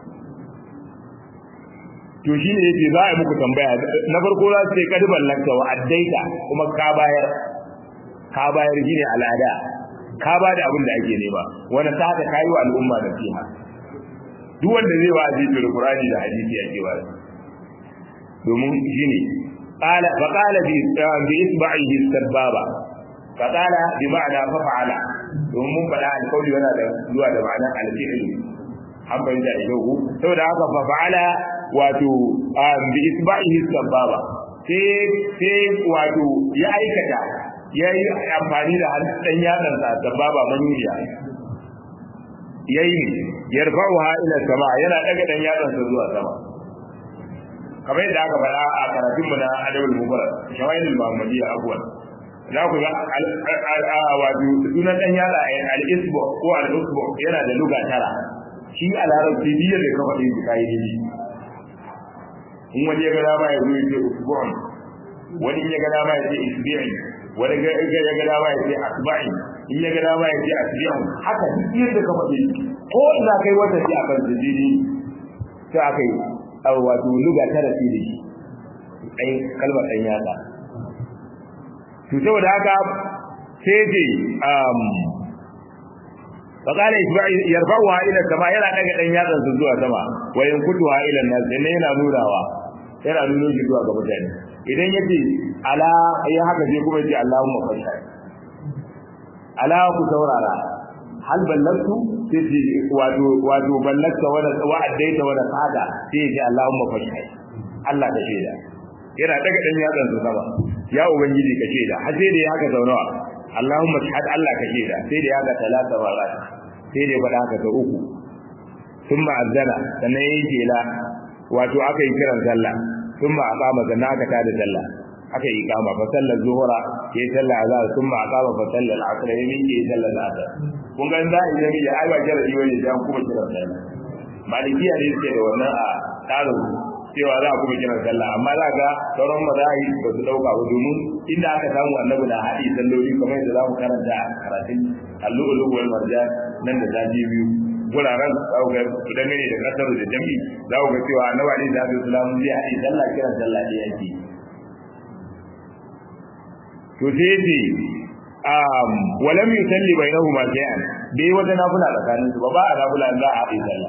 to shine yace za a yi muku tambaya na farko za su ce kad ballanta wa addaita kuma ka bayar ka bayar shine al'ada ka ba da abin da ake nema wanda ta haka kayi wa al'umma da fiha duk wanda zai wa'azi da Qur'ani da hadisi yake wa domin shine qala fa qala bi bi isba'ihi sababa fa qala bi ma'ana fa fa'ala domin mun faɗa alƙawli yana da zuwa da ma'anar al-fi'l an bayyana da yau saboda haka fa fa'ala wato bi isba'ihi sababa sai sai wato ya aikata ya yi amfani da ɗan yatsansa da baba manuniya ya yi ne yarfa'u ha ila sama yana ɗaga ɗan yatsansa zuwa sama kamar yadda aka faɗa a karatun mu na adabul mubarak shawailul muhammadiyya abuwan za ku ga wato sunan ɗan yatsa al-isbu ko al-usbu yana da luga tara shi a larabci biyar da kafa ɗin kayi ne in wani ya ga dama ya zo ya ce usbu'un wani ya ga dama ya ce isbi'in wani ga ya ga dama ya ce asba'i in ya ga dama ya ce asbi'un haka duk yadda ka faɗi ko ina kai wata ce akan sujudi sai aka yi wato luga tara ce da shi ai kalmar dan yatsa to saboda haka sai ce um فقال يرفعها الى السماء yana daga dan yatsan su zuwa sama wa yankutuha ila an-nas ne yana nunawa yana nuno shi zuwa ga mutane idan yace ala ya haka sai kuma yace Allahumma fashhad ala ku saurara hal ballagtu sai ce wato wato ballagta wa wa addaita wa sada sai yace Allahumma fashhad Allah ka shaida yana daga dan yatsan su sama ya ubangiji ka shaida har sai da ya haka zaunawa Allahumma shahad Allah ka shaida sai da ya haka talata marat sai da ya faɗa haka ta uku thumma azana sannan yayi jela wato aka yi kiran sallah thumma aqama sannan aka tada sallah aka yi kama fa sallar zuhura yayi sallah azhar thumma aqama fa sallar asr yayi yayi sallar asr kun ga za a yi jami'a ai ba jira yi wani dan kuma kiran sallah malikiya ne suke da wannan a tsarin cewa za a kuma kiran sallah amma za ga sauran mazahib ba su dauka ba domin inda aka samu annabi da haɗi salloli kamar yadda za mu karanta a karatun allu'ulu wal marjan nan da zafi biyu guraren za ku ga dangane da kasar da jami'i za ku ga cewa annabi alaihi salatu wasalam zai haɗi sallah kiran sallah da yake to sai yace um walam yusalli bainahuma shay'an bai wata nafila tsakanin su ba ba a nafila za a haɗi sallah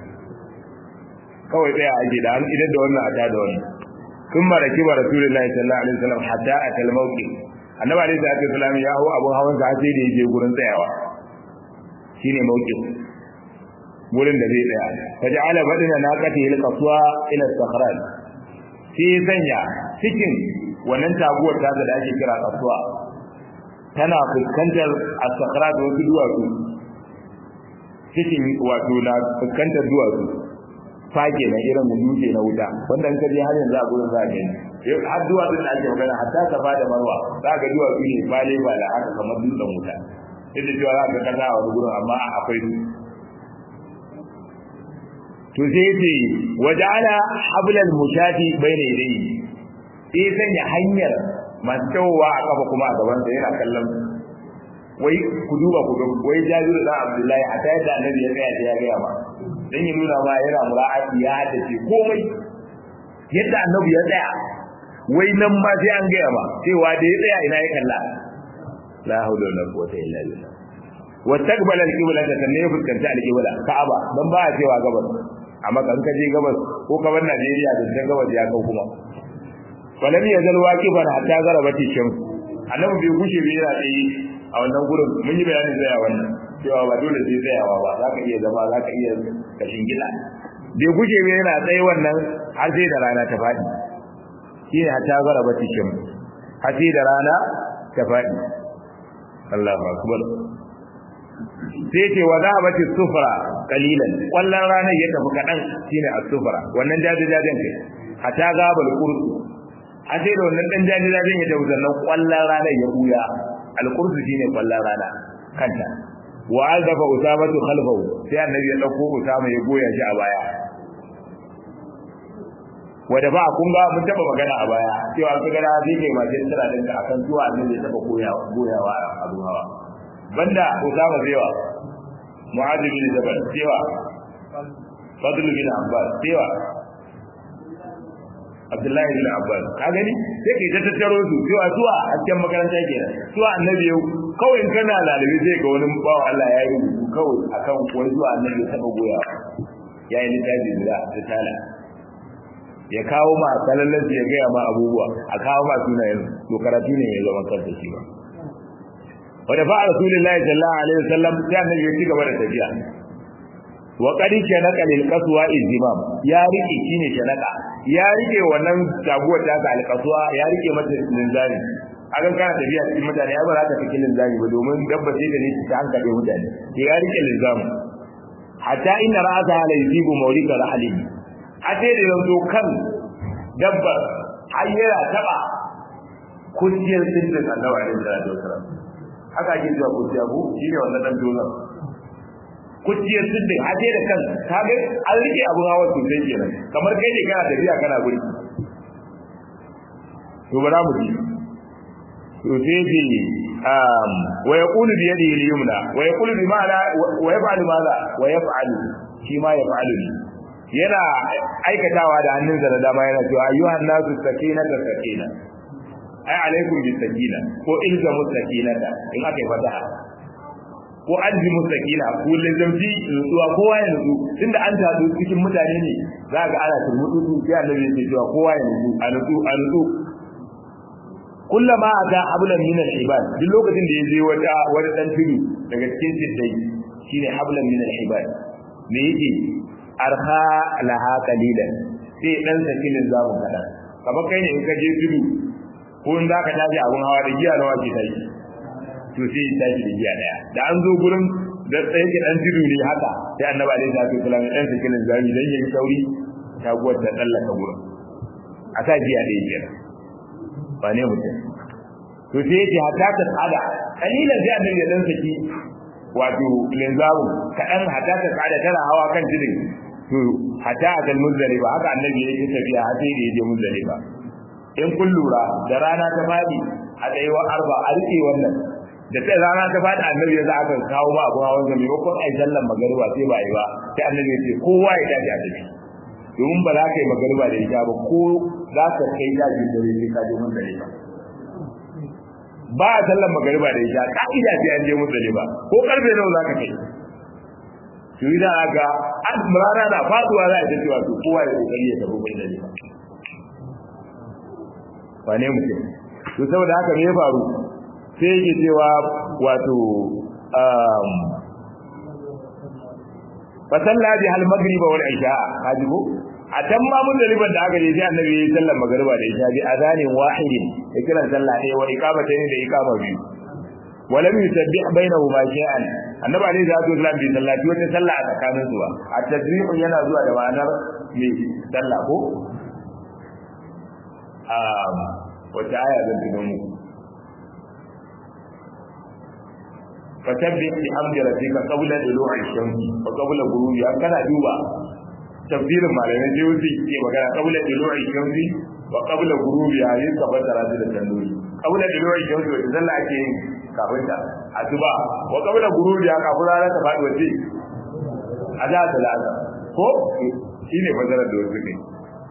kawai tsaya ake da an idan da wannan a da wannan kun maraki ba rasulullahi sallallahu alaihi wasallam hatta a kalmauki annabi alaihi salatu wasallam ya hawo abun hawan sa sai da yaje gurin tsayawa shine mauki gurin da zai tsaya faja'ala badana naqati il qaswa ila sakhran sai sanya cikin wannan taguwar ta da ake kira kasuwa tana fuskantar as-sakhrat wasu duwatsu cikin wato na fuskantar duwatsu fage na irin dutse na wuta wanda in ka je har yanzu a gurin za ka gani har duwatsun da ake magana hatta safa da marwa za ka duwatsu ne bale ba da haka kamar dutsen wuta duk da cewa za ka kasa a wani gurin amma akwai su to sai yace waja'ala hablal mushati bayna yadayhi sai sanya hanyar masu tawowa a kafa kuma a gaban sa yana kallon wai ku duba ku wai jabiru da abdullahi a ta yadda annabi ya tsaya ya gaya ba dan ya nuna ma yana mura'ati ya haddace komai yadda annabi ya tsaya wai nan ma sai an gaya ma cewa da ya tsaya ina ya kalla la hawla wala quwwata illa billah wa taqbala al-qibla ta sanne ya fuskanta al-qibla ka'aba dan ba a cewa gabas amma kan ka je gabas ko ka bar Najeriya da dan gabas ya kau kuma walam yazal waqifan hatta zarabati shams annabi bai gushe bai yana tsaye a wannan gurin mun yi bayanin tsaya wannan cewa ba dole sai tsayawa ba za ka iya zama za ka iya kashin gida bai guje mai yana tsaye wannan har sai da rana ta faɗi shi ne hatta gara bati shin har sai da rana ta faɗi Allahu akbar sai ce wa zahabati sufra qalilan wallan ranar ya tafi kadan shine as-sufra wannan jajajajen kai hatta gabal kursu har sai da wannan dan jajajajen ya tafi sannan wallan ranar ya buya al-kursu shine wallan rana kanta wa azafa usamatu khalfahu sai annabi ya dauko usama ya goya shi a baya wanda ba kun ga mun taba magana a baya cewa ka ga zai kai ma jin tsara din akan zuwa annabi ya taba goyawa goyawa a abu hawa banda usama zewa mu'adh bin jabal cewa fadl bin abbas cewa abdullahi bin abbas ka gani sai kai ta tattaro su cewa zuwa a cikin makaranta kenan zuwa annabi yau kawai in kana lalabi zai ga wani bawa Allah ya yi rubutu kawai akan wani zuwa annabi ya taba goya ya yi littafi guda ta tala ya kawo ma salallan ya gaya ma abubuwa a kawo ma sunayen to karatu ne ya zama kansa shi ba wanda fa rasulullahi sallallahu alaihi wasallam sai annabi ya ci gaba da tafiya wa qad shanaka lil qaswa izimam ya rike shine shanaka ya rike wannan taguwar ta ga alqaswa ya rike mata linzami akan kana tafiya cikin mutane ya ba za ka fi linzami ba domin dabba sai da ne ta hankali mutane ya rike linzami hatta inna ra'ata la yusibu mawlika rahlihi a sai da yanzu kan dabba har yana taba kuciyar sindin annabi alaihi salatu wasalam haka ake cewa kuciya ko shine wannan dan dozan kuciyar sindin har sai da kan kaga an rike abun hawa sosai kenan kamar kai ne kana tafiya kana guri to bara mu ji to sai ce um wa yaqulu bi yadihi al-yumna wa yaqulu bi ma'ana wa yaf'alu madha wa yaf'alu shi ma yaf'alu yana aikatawa da hannunsa da dama yana cewa ayyuhan nasu sakina da sakina ai alaikum bis sakina ko ilzamu sakinata in aka yi fataha ko alzimu sakina ko lazamci nutsuwa kowa ya nutsu tunda an tadu cikin mutane ne za ga ana turmutu sai annabi ya ce cewa kowa ya nutsu a nutsu a nutsu kullama ata hablan min al-ibad duk lokacin da ya je wata wani dan tudu daga cikin siddai shine hablan min al-ibad me yake arha laha qalilan sai dan sakinin zamu kada kamar kai ne in ka je tudu ko in zaka tashi abun hawa da giya nawa ke tashi to sai ya tashi da giya daya da an zo gurin da tsaye ke dan tudu ne haka sai annabi alaihi salatu wasallam dan sakinin zami dan yayi sauri ta guwar ta dallaka gurin a sa giya ɗaya biyar ba ne mutum to sai yace hatta ta tsada kalilan sai annabi ya dan saki wato linzamu kadan hatta ta tsada tana hawa kan tudun to hatta a muzdalifa haka annabi ya yi tafiya har sai da ya je muzdalifa in kun lura da rana ta fadi a tsayuwar arba a rike wannan da ta rana ta fadi annabi ya za aka kawo ba abu hawan zami ko ai sallan magariba sai ba yi ba sai annabi ya ce kowa ya tashi a tafi domin ba za ka yi magariba da ita ba ko za ka kai daji dare sai ka je muzdalifa ba a sallan magariba da ita ka'ida sai an je muzdalifa ko karfe nawa za ka kai to idan aka rana na faduwa za a ce cewa to kowa ya kokari ya tafi muzdalifa wane mutum to saboda haka me ya faru sai yake cewa wato um fa salla bi hal magriba wal isha kaji ko a can ma mun daliban da aka je sai annabi ya sallar magriba da isha bi azanin wahidin ya kiran sallah ne wa iqamatayn da iqama biyu walam yusabbih bainahuma shay'an annabi alayhi salatu wasallam bi sallati wata sallah a tsakanin su a tasbihu yana zuwa da ma'anar me sallah ko wata aya zan tuno muku fasabbih bi hamdi rabbika qabla tulu'i shamsi wa qabla ghurubi an kana duba tafsirin malamai sai wuce ke magana qabla tulu'i shamsi wa qabla ghurubi ya yin ka fasara da tanduri qabla tulu'i shamsi wata sallah ake yin kafin ta asuba wa qabla ghurubi ya kafin rana ta faɗi wace azza da la'azza ko shine fasarar da wasu ne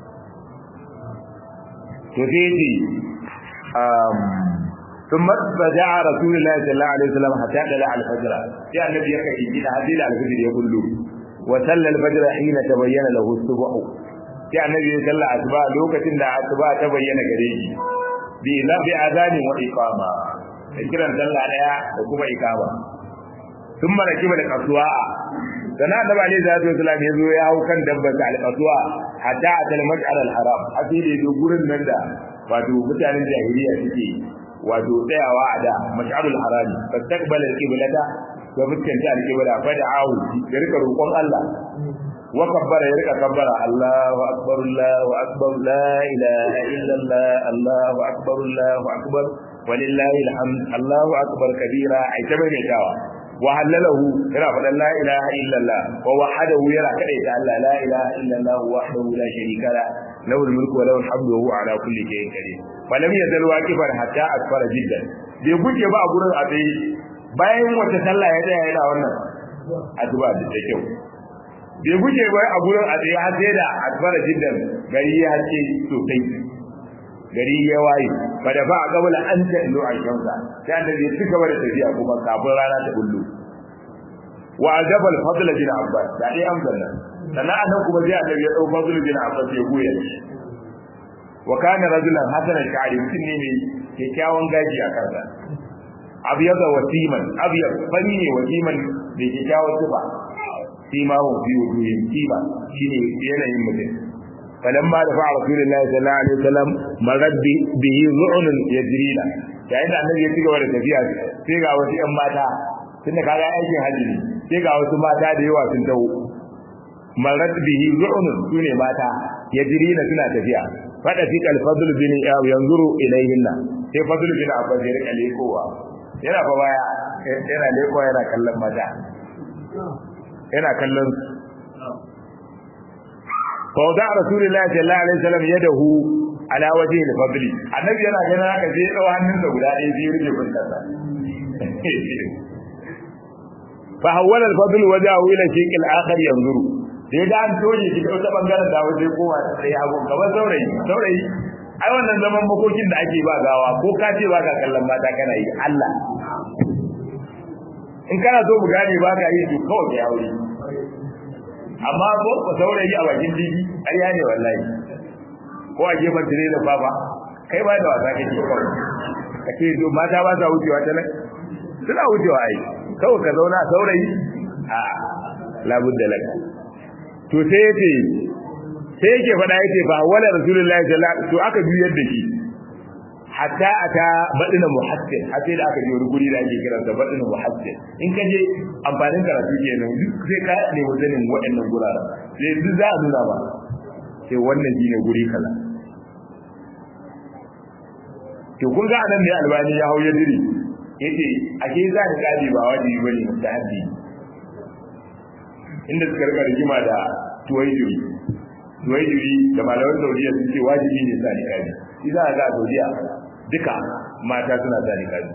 to sai yace um thumma bada'a rasulullahi sallallahu alaihi wasallam hatta dala al-fajr sai annabi ya kai gida hadila al-fajr ya kullu wa salla al-fajr hina tabayyana lahu subh sai annabi ya salla asuba lokacin da asuba ta bayyana gare shi bi la bi azani wa iqama kiran sallah daya da kuma iqama thumma rakiba da kasuwa sana annabi alaihi salatu wasallam ya zo ya hau kan dabbar al-qaswa hatta atal mas'al al-haram asiri da gurin nan da wato mutanen jahiliya suke wato tsayawa a da mas'alul harami fastaqbala al-qiblata wa fuskanta al-qibla fa da'ahu ya rika roƙon Allah wa kabbara ya rika kabbara Allahu akbar Allahu akbar la ilaha illa Allah Allahu akbar Allahu akbar walillahi alhamd Allahu akbar kabira ai ta mai dawa وهلله يرى فلا لا إله إلا الله ووحده يرى كريت الله لا إله إلا الله وحده لا شريك له له الملك وله الحمد وهو على كل شيء قدير فلم يزل واقفا حتى أسفر جدا bai guje ba a gurin a tsaye bayan wata sallah ya tsaya yana wannan addu'a da ta kyau bai guje ba a gurin a tsaye har sai da asfara jiddan gari ya hace sosai gari ya waye fa da ba a gabala an ta ilo a shamsa sai annabi ya cika da tafiya kuma kafin rana ta bullo wa ajabal fadl bin abbas da dai amsar nan sannan annabi kuma sai annabi ya dau fadl bin abbas ya goya shi wa kana rajulan hasana sha'ri mutum ne mai kyakkyawan gaji a kansa abyada wasiman abyad fani ne wasiman da kyakkyawan tufa sima wa fi wujuhin sima shine yanayin mutum فلما دفع رسول الله صلى الله عليه وسلم مرد به ذعن يجرينا yayin da annabi ya ci gaba da tafiya sai ga wasu ƴan mata tunda kaga aikin haji ne sai ga wasu mata da yawa sun taho marad bihi zu'un sune mata yajrina suna tafiya fada fi al-fadl bin yanzuru ilayhinna sai fadl bin abbas ya rika lekowa yana fa baya yana lekowa yana kallon mata yana kallon فوضع رسول الله صلى الله عليه وسلم يده على وجه الفضل النبي yana ganin haka sai ya dau hannunsa guda ɗaya sai ya rike fuskarsa fa hawala al-fadl wajahu ila shayk al-akhar yanzuru da ya ga an toje shi ta wata bangaren da waje kowa sai hagu kamar saurayi saurayi ai wannan zaman makokin da ake ba gawa ko ka ce ba ka kallon mata kana yi Allah in kana so mu gane ba ka yi to kawai ya aure amma ko ka saurayi a bakin digi ƙarya ne wallahi ko a gefen tire da baba kai ba da wasa kake kawai kake to mata ba sa wucewa ta nan suna wucewa ai kawai ka zauna saurayi a labudda laka to sai yace sai yake faɗa yake fa wala rasulullahi sallallahu alaihi to aka biyar da shi hatta aka badina muhassin hatta da aka je wani guri da ake kiran sa badina muhassin in ka je amfanin karatu kenan duk sai ka ne wajenin waɗannan guraren sai duk za a nuna ba sai wannan shine guri kaza to kun ga anan ne albani ya hau ya diri yace ake za ka kaji ba wajibi bane mustahabi inda suka rika rigima da tuwaijiri tuwaijiri da malaman saudiya sun ce wajibi ne sa nikabi shi za a ga a saudiya duka mata suna sa nikabi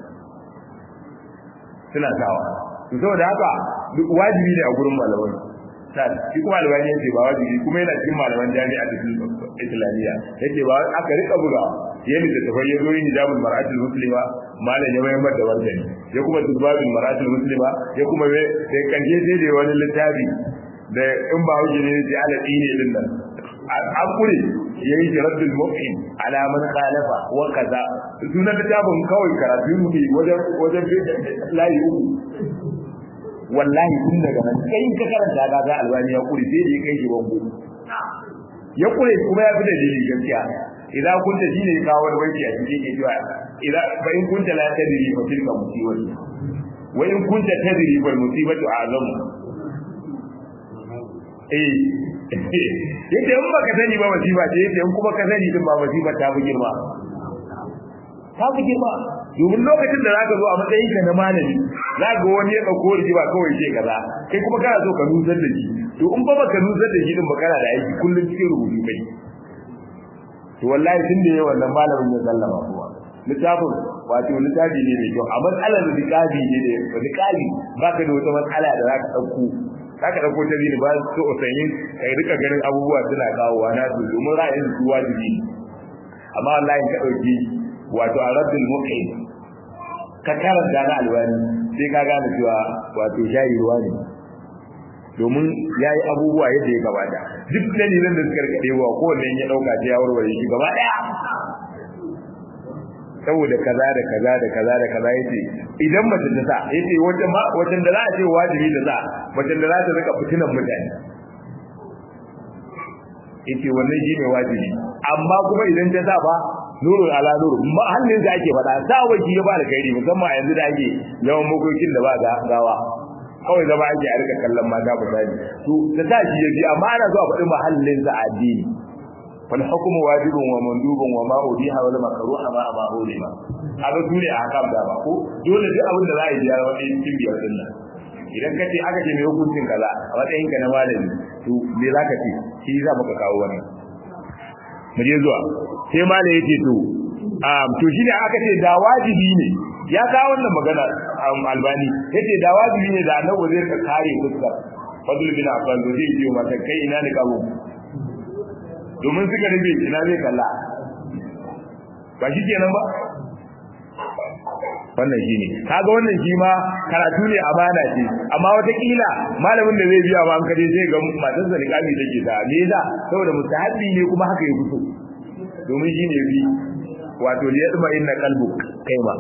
suna sawa to saboda haka duk wajibi ne a gurin malaman sa shi kuma albani yace ba wajibi kuma yana cikin malaman jami'a ta islamiyya yace ba aka rika buga yayin da tafai ya zo yin hijabul mar'atul muslima malam ya mayar da wannan ya kuma tuzbabul mar'atul muslima ya kuma sai karshe sai da wani littafi da in ba hujji ne sai ala dini din nan an kure yayi raddul mu'min ala man khalafa wa kaza sunan littafin kawai karatu ne wajen wajen layi uku wallahi tun daga nan kai ka karanta ga ga albani ya kure sai da kai shi bango ya kure kuma ya fi da dalili gaskiya idan kunta shine kawo wani banki a cikin ke cewa idan fa in kunta la tadri fa tilka musibatu wa in kunta tadri fa musibatu a'zamu eh yace in baka sani ba musiba ce yace in kuma ka sani din ba musiba ta fi girma ta fi girma domin lokacin da zaka zo a matsayin ka na malami zaka wani ya dauko rigima kawai ce kaza kai kuma kana so ka nusar da shi to in ba baka nusar da shi din ba kana da aiki kullun cikin rubutu kai to wallahi tun da yayin wannan malamin ya sallama kuma littafin wato littafi ne mai kyau a matsalar riƙabi ne da riƙabi baka da wata matsala da zaka dauko zaka dauko ta zini ba su usayin kai rika ganin abubuwa suna kawowa na su domin ra'ayin su wajibi amma wallahi ka dauki wato araddul muqim ka karanta na alwani sai ka gane cewa wato shayi ruwa ne domin ya yi abubuwa yadda ya gabata duk dalilan da suka rikaɗe wa kowanne ya ɗauka ta ya warware shi gaba ɗaya saboda kaza da kaza da kaza da kaza yace idan mace ta sa yace wata ma wata da za a ce wajibi da sa mace da za ta rika fitinan mutane yace wannan shine wajibi amma kuma idan ta sa ba nurul ala nur mahallin da ake faɗa sa waji ya ba da kairi musamman a yanzu da ake yawan makokin da ba gawa kawai zama ake a rika kallon mata misali to da ta shi yaji amma ana zuwa faɗi mahallin sa addini fal hukmu wajibun wa mandubun wa ma ubiha wal makruha ma ma ulima haka dole a haka da ba ko dole duk abin da za a yi ya wani cikin biyar din nan idan ka ce aka ce mai hukuncin kaza a matsayin ka na malami to me za ka ce shi za maka kawo wannan mu je zuwa sai malami yace to to shi ne aka ce da wajibi ne ya kawo wannan magana albani yace da wajibi ne da annabi zai ka kare fuskar fadl bin abbas da zai yi mata kai ina ne kawo domin suka rabe ina zai kalla ba shi kenan ba wannan shi ne kaga wannan shi ma karatu ne amana ce amma wataƙila malamin da zai biya ma an kaje zai ga matar sa niqabi take ta me yasa saboda mustahabi ne kuma haka ya fito domin shi ne bi wato li yadma inna qalbu kai ma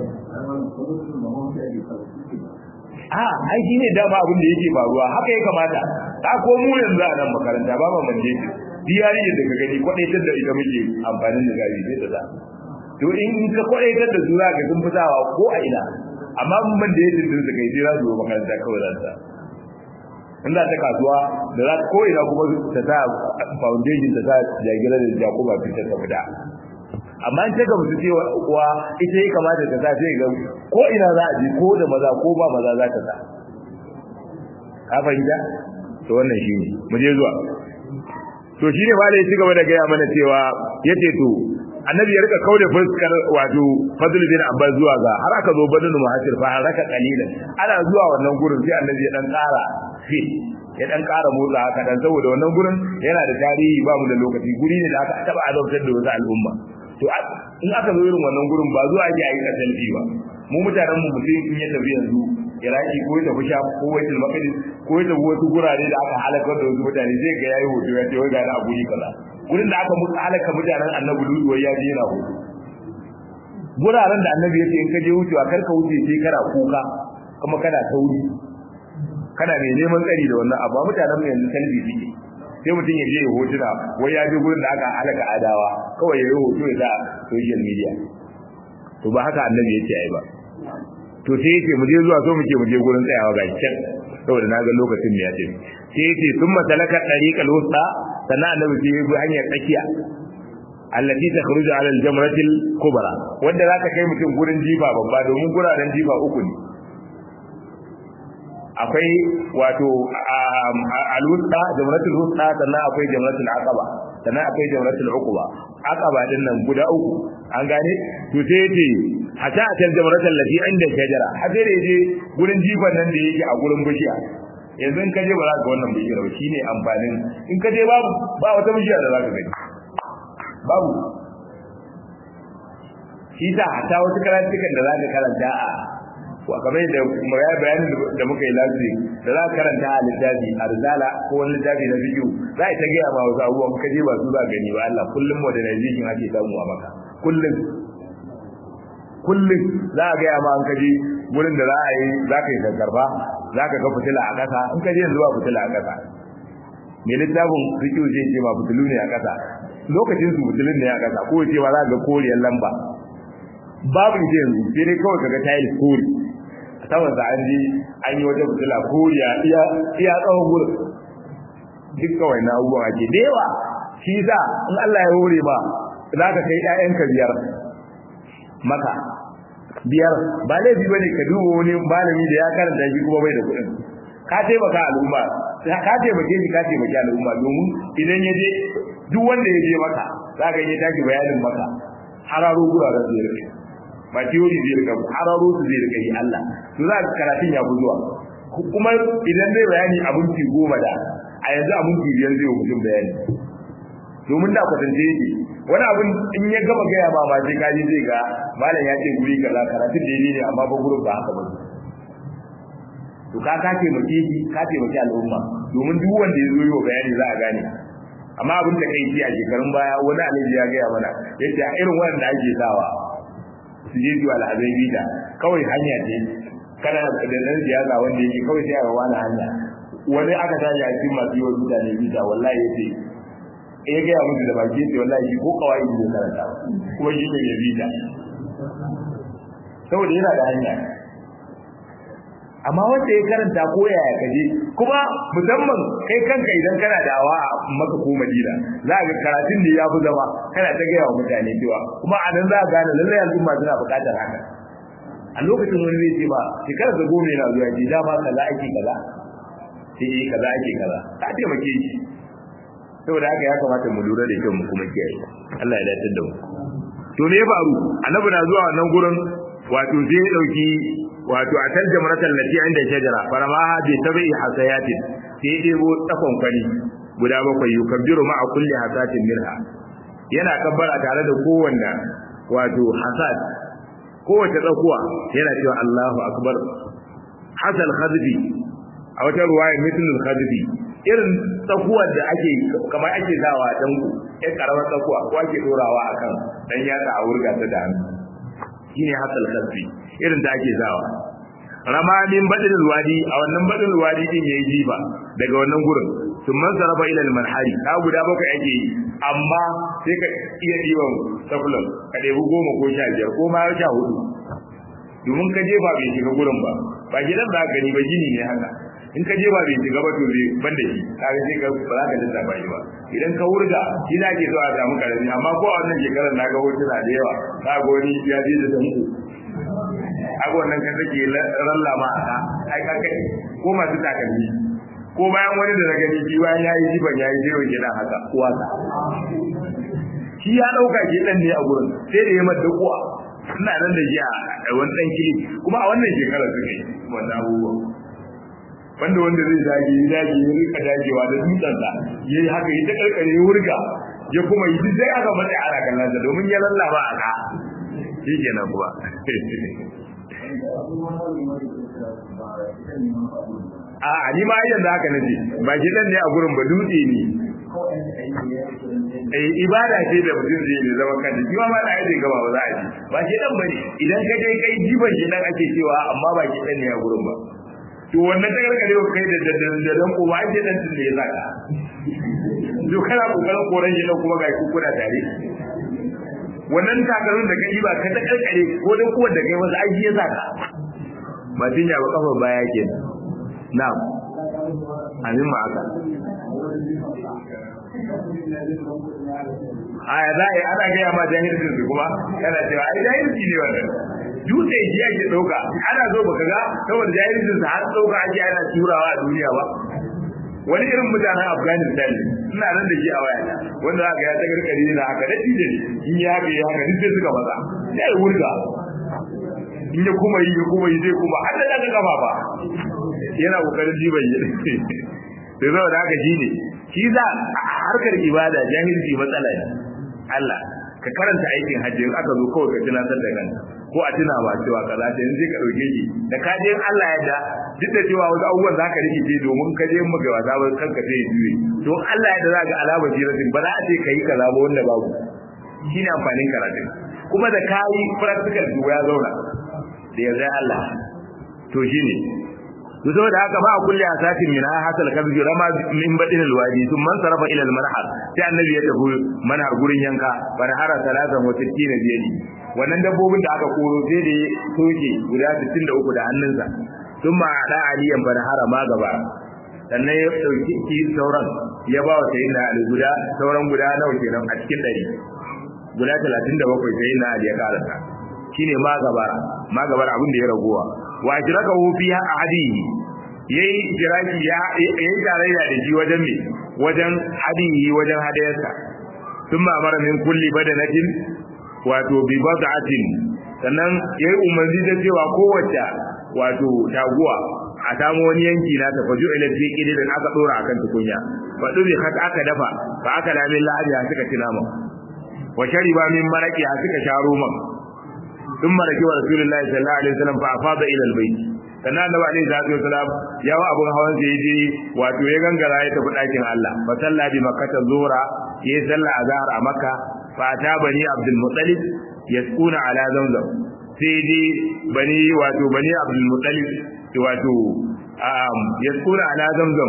a ai shi ne dama abin da yake faruwa haka ya kamata ta ko mu yanzu a nan makaranta ba ma manje shi diyari da ka gani kwadaitar da ita muke amfanin da gari sai ta za to in ka kwadaitar da su za ka sun fitawa ko a ina amma mun da yake din su kai sai za su zo makaranta kawai za ta in za ta kasuwa da za ta ko ina kuma ta sa foundation ta sa jagira da jakuba fitar ta fita amma in ta gamsu cewa kuwa ita ya kamata ta sa sai ga ko ina za a je ko da maza ko ba maza za ta sa ka fahimta to wannan shine mu je zuwa to shine ba da ya ci gaba da gaya mana cewa yace to annabi ya rika kauda fuskar wato fadl bin abbas zuwa ga har aka zo badal muhajir fa haraka qalilan ana zuwa wannan gurin sai annabi ya dan tsara fi ya dan ƙara motsa haka dan saboda wannan gurin yana da tarihi ba mu da lokaci guri ne da aka taba azabtar da wasu al'umma to in aka zo irin wannan gurin ba zuwa ake ayi kasalfi ba mu mutanen mu mutum in ya tafi yanzu iraki ko ya tafi sham ko waitul maqdis ko ya tafi wasu gurare da aka halakar da wasu mutane zai ga yayi hoto ya ce wai ga na guri kaza gurin da aka mutu halaka mutanen annabi lutu wai ya je yana hoto guraren da annabi ya ce in ka je wucewa kar ka wuce sai kana kuka kuma kana tauri kana mai neman tsari da wannan abu mutanen mu yanzu kalbi suke sai mutum ya je ya hotuna wai ya je gurin da aka halaka adawa kawai ya yi hoto ya sa social media to ba haka annabi ya ce ai ba to sai yace mu je zuwa so muke mu je gurin tsayawa ga can saboda na ga lokacin ya ce sai yace thumma talaka tariqal wusta sannan annabi sai ya bi hanyar tsakiya allati takhruju ala al-jamrati al-kubra wanda zaka kai mutum gurin jifa babba domin guraren jifa uku ne akwai wato al-wusta jamratul wusta sannan akwai jamratul aqaba sannan akwai jamratul uquba aqaba din nan guda uku an gane to sai yace hatta a jamratul lati inda shajara har sai da yaje gurin jifan nan da yake a gurin bishiya yanzu in ka je ba za ka wannan bishiyar ba shine amfanin in ka je babu ba wata bishiya da za ka gani babu shi sa hatta wasu karantukan da za ka karanta a wa kamar da ya bayanin da muka yi lafi da za ka karanta a littafi a rizala ko wani littafi na bidiyo za a ta gaya ma wasu abubuwan ka je ba su za gani ba Allah kullum modernization ake samu a maka kullum kullum za a gaya ma an kaje wurin da za a yi za ka yi karba za ka ga fitila a ƙasa in ka je yanzu ba fitila a ƙasa mai littafin rikiyo zai ce ma fitilu ne a ƙasa lokacin su fitilun ne a ƙasa ko ce ma za ga koriyar lamba babu ita yanzu sai dai kawai kaga tayil kori a saman sa an je an yi wata fitila koriya iya iya tsawon gurin duk kawai na abubuwan ake da yawa shi sa in Allah ya hore ba za ka kai ƴaƴanka biyar maka biyar ba laifi bane ka duba wani malami da ya karanta shi kuma bai da kuɗin ka taimaka al'umma ka taimake shi ka taimaki al'umma domin idan ya je duk wanda ya je maka za ka yi tashi bayanin maka hararo guraren zai rike ba theory zai rika hararo su zai rika yi Allah to za ka karatun ya fi zuwa kuma idan zai bayani abinci goma da a yanzu abinci biyar zai mutum bayani domin da kwatance yake wani abin in ya gama gaya ma ma sai kaji zai ga malam ya ce guri kaza karatun daidai ne amma ba gurin ba haka ba to ka ka taimake shi ka taimake al'umma domin duk wanda ya zo yi wa bayani za a gane amma abin da kai a shekarun baya wani alaji ya gaya mana yace a irin wanda ake sawa su je zuwa al'azai bita kawai hanya ce kana da dan siyasa wanda yake kawai sai a wani hanya wani aka tashi a cikin masu yiwa mutane bita wallahi yace ya gaya musu da baki yace wallahi shi ko kawai ne karanta kuma shi ne ya bita saboda yana da hanya amma wanda ya karanta ko yaya kaje kuma musamman kai kanka idan kana da awa a maka ko madina za ga karatun da ya fi zama kana ta gaya wa mutane cewa kuma a nan za ka gane lallai al'umma suna buƙatar haka a lokacin wani zai ce ba shekarar da goma yana zuwa ji dama kaza ake kaza sai eh kaza ake kaza ka taimake shi saboda haka ya kamata mu lura da kyau mu kuma kiyaye Allah ya dace da mu to me ya faru annabi na zuwa wannan gurin wato sai ya dauki wato a kan jamratul lati inda shajara faramaha bi tabi hasayatin sai debo tsakon kwani guda bakwai yukabbiru ma'a kulli hasatin minha yana kabbara tare da kowanne wato hasad kowace tsakuwa yana cewa Allahu akbar hasal khadbi a wata ruwaya mithlul khadbi irin tsakuwar da ake kamar ake zawa dan ya karamar tsakuwa ko ake dorawa akan dan yatsa a wurga ta da hannu shine hasal khadbi irin da ake zawa rama min badin wadi a wannan badin wadi din yayi jiba daga wannan gurin sun man sarafa ila al-manhari ka guda bakwai ake yi amma sai ka iya diban sakulan ka debi goma ko sha biyar ko ma sha hudu domin ka jefa bai shiga gurin ba ba gidan za ka gani ba gini ne haka in ka jefa bai shiga ba to bai ban da shi kaga sai ka ba za ka lissafa shi ba idan ka wurga shi na ke so a samu karami amma ko a wannan shekarar na ga hotuna da yawa na ga wani ya je da danko abu wannan kan take rallama a ai ka kai ko masu takalmi ko bayan wani da na gani shi bayan yayi jiban yayi zero kenan haka uwa ta shi ya dauka ke dan ne a gurin sai da ya mata kuwa ina nan da shi a wani dan kili kuma a wannan shekarar suka yi wannan abubuwa wanda wanda zai dage ya dage ya rika dagewa da dutsensa ya yi haka ya ta karkare ya wurga ya kuma yi duk sai aka matsa ana kallon sa domin ya lallaba a ka shi kenan kuma a ni ma yanzu haka nace ba shi dan ne a gurin ba dutse ne eh ibada ce da mutum zai yi zama kan shi ma da yake gaba ba za a ji ba shi dan bane idan ka je kai jiban shi dan ake cewa amma ba shi dan ne a gurin ba to wannan ta gargare ka kai da da dan ko ba ake dan tun da ya saka to kana kokarin koran shi dan kuma ga ku kuna tare wannan takarun da kai ba ka ta karkare ko dan kuwa da kai wasu aiki ya saka ba tinya ba kafa baya kenan na'am amin ma aka aya za a yi ana gaya ma jahilcin su kuma yana cewa ai jahilci ne wannan dutse ji ake ɗauka ana zo baka ga saboda jahilcin su har ɗauka ake ana turawa a duniya ba wani irin mutanen afghanistan ne ina nan da shi a waya wanda za ka ya ta karkari na haka da tije ne in ya haka ya haka duk sai suka maza ya yi wurga in ya kuma yi ya kuma yi zai kuma har da daga gaba ba yana kokarin jiban yi sai saboda haka shi ne shi za a harkar ibada jahilci matsala ne Allah ka karanta aikin hajji in aka zo kawai ka tunatar da kanka ko a tuna ba cewa kaza ta yanzu ka dauke shi da ka je Allah ya da duk da cewa wasu abubuwan zaka rikice domin ka je maka wasa ba kanka sai ya juye don Allah ya da za ga alamar jiratin ba za a ce kai kaza ba wanda babu shine amfanin karatu kuma da kayi practical to ya zauna da yarda Allah to shine to saboda haka ba a kulle a satin min hasal kabji rama min badin alwadi sun man sarafa ila almarhal sai annabi ya tafi manhar gurin yanka barhara salatan wa sittina biyadi wannan dabbobin da aka koro sai da soke guda 63 da hannunsa sun ma da aliyan barhara ma gaba sannan ya dauki ki sauran ya ba wa sayyidina ali guda sauran guda nawa kenan a cikin dari guda 37 sayyidina ali ya karanta shine ma gabara ma gabara abin da ya ragowa wa jiraka hu fi ahadihi yayi jiraki ya yayi tarayya da shi wajen me wajen hadihi wajen hadayarsa thumma amara min kulli badanatin wato bi bad'atin sannan yayi umarni da cewa kowace wato taguwa a samu wani yanki na tafaju ila fi kidin aka dora akan tukunya fa dubi kat aka dafa fa aka lamin lahabi suka tinama wa shariba min maraqi suka sharo man ثم ركب رسول الله صلى الله عليه وسلم فافاض الى البيت sannan annabi alaihi salatu wasalam ya wa abun hawan sai je wato ya gangara ya tafi dakin Allah fa salla bi makkata zuhra yayi salla azhar a makka fa ta bani abdul muttalib yasquna ala zamzam sai je bani wato bani abdul muttalib wato um yasquna ala zamzam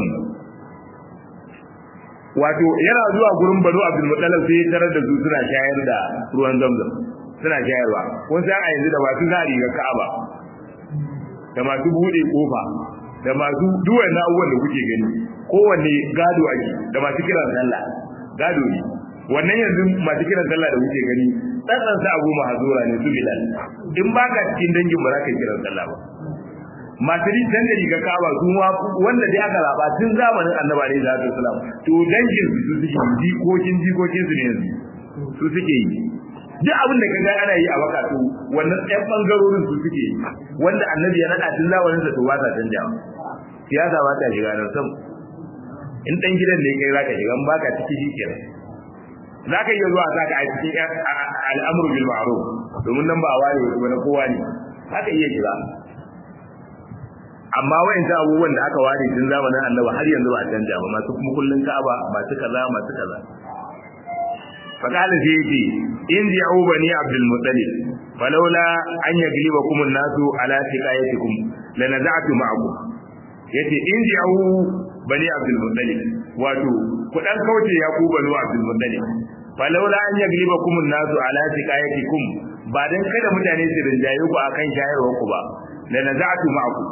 wato yana zuwa gurin banu abdul muttalib sai ya tarar da su suna shayar da ruwan zamzam suna shayarwa kun san a yanzu da masu zari ga Ka'aba da masu bude kofa da masu duwan na abubuwan da kuke gani kowanne gado ake da masu kiran sallah gado ne wannan yanzu masu kiran sallah da kuke gani tsatsan sa abu mahazura ne su bilal in ba ka cikin dangin ba za ka kiran sallah ba masu ritan da riga Ka'aba su wanda dai aka zaba tun zamanin annabi alaihi salatu wasalam to dangin su suke jikokin jikokin su ne yanzu su suke yi duk abin da kaga ana yi a baka to wannan ɗan bangarorin su suke wanda annabi ya nada tun zamanin da to ba ta canjawa siyasa ba ta shiga nan sam in dan gidan ne kai zaka shiga in baka ciki shikenan zaka iya zuwa zaka a cikin al'amru bil ma'ruf domin nan ba a ware wasu na kowa ne haka iya shiga amma wa'ancan abubuwan da aka ware tun zamanin annabi har yanzu ba a canja ba masu kuma kullun ka'aba masu kaza masu kaza فقال سيدي إن دعوا بني عبد المطلب فلولا أن يغلبكم الناس على سقايتكم لنزعت معكم yace in ji'u bani abdul muttalib wato ku dan kauce ya ku bani abdul muttalib falawla an yaglibakum an-nasu ala siqayatikum ba dan kada mutane su rinjaye ku akan shayarwar ku ba la naza'tu ma'akum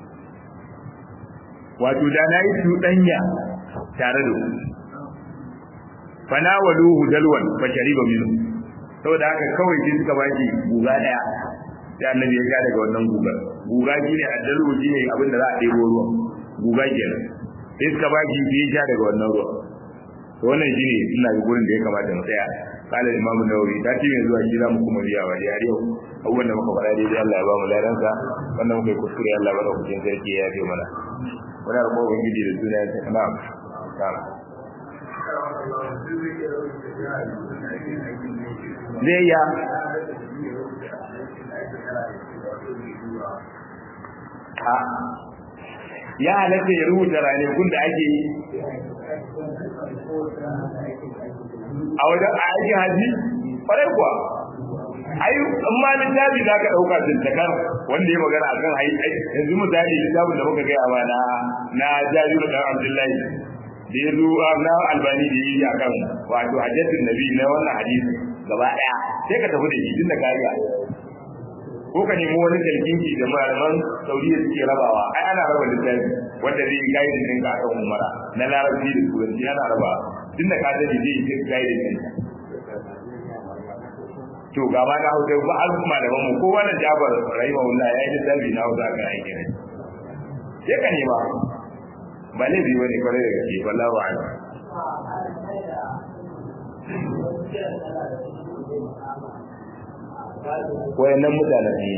wato da nayi su danya tare da ku fanawaluhu dalwan fa shariba minhu saboda haka kawai sai suka baki guga daya sai annabi ya ga daga wannan gugar guga shine addalu shine abin da za a ɗebo ruwan guga kenan sai suka baki sai ya sha daga wannan ruwan to wannan shine ina ga gurin da ya kamata mu tsaya kala imam nawawi ta ce mai zuwa shi za mu kuma biya wa da yau abubuwan da muka faɗa daidai Allah ya ba mu ladansa wannan muka yi kuskure Allah ba da kucin sarki ya yafe mana wani arko ubangiji da suna ya tafi na'am na'am zai iya a ya halatta ya rubuta ranakun da ake yi a wajen aikin haji kwarai kuwa ai in ma littafi za ka ɗauka tuntakar wanda ya magana akan hai yanzu misali littafin da muka gaya ba na na jajiru dan abdullahi da ya zo na albani da yi akan wato hajjatin nabi na wannan hadisi gaba ɗaya sai ka tafi da shi tun da kariya ko ka nemi wani kalkinki da malaman saudiya suke rabawa ai ana raba littafi wanda zai yi gaidin ɗinka akan umara na larabci da turanci ana raba tun da ka sani zai yi gaidin ɗinka to ga ma na hausa ba an kuma da mu ko wannan jabar rahimahullah ya yi dabi na hausa kan aiki ne sai ka nema ba ne biyu ne kwarai da gaske wallahu a'lam wayannan mutanen ne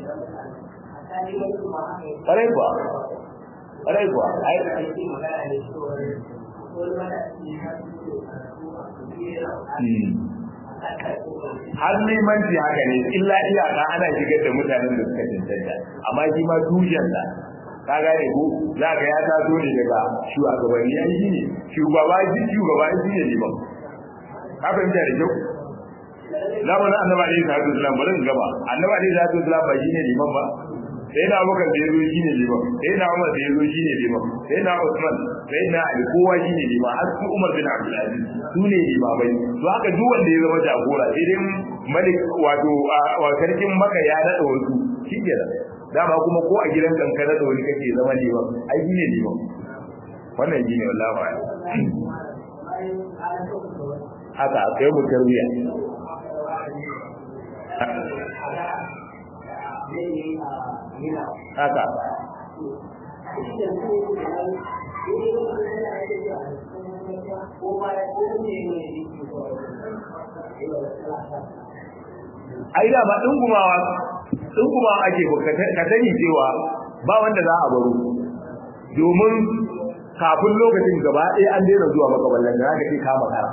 kwarai kuwa kwarai kuwa ai har limanci haka ne illa iyaka ana shigar da mutanen da suka cancanta amma shi ma tushensa ka gane ko za ka ya taso ne daga shugabanni ya yi ne shugaba shi shugaba shi ne liman ka fahimta da kyau zamanin annaba alaihi salatu wasalam bari in gaba annaba alaihi salatu wasalam ba shi ne liman ba sai na abubakar da ya zo shi ne liman sai na umar da ya zo shi ne liman sai na usman sai na ali kowa shi ne liman har su umar bin abdulaziz su ne limamai to haka duk wanda ya zama jagora sai dai malik wato wa sarkin maka ya nada wasu shi ke da dama kuma ko a gidan kankana da wani kake zama liman ai shi ne liman wannan shi ne wallahi ba haka akwai mu tarbiya haka ai da ba dungumawa dungumawa ake ka sani cewa ba wanda za a baro domin kafin lokacin gaba ɗaya an daina zuwa makaballan da haka ce kama kara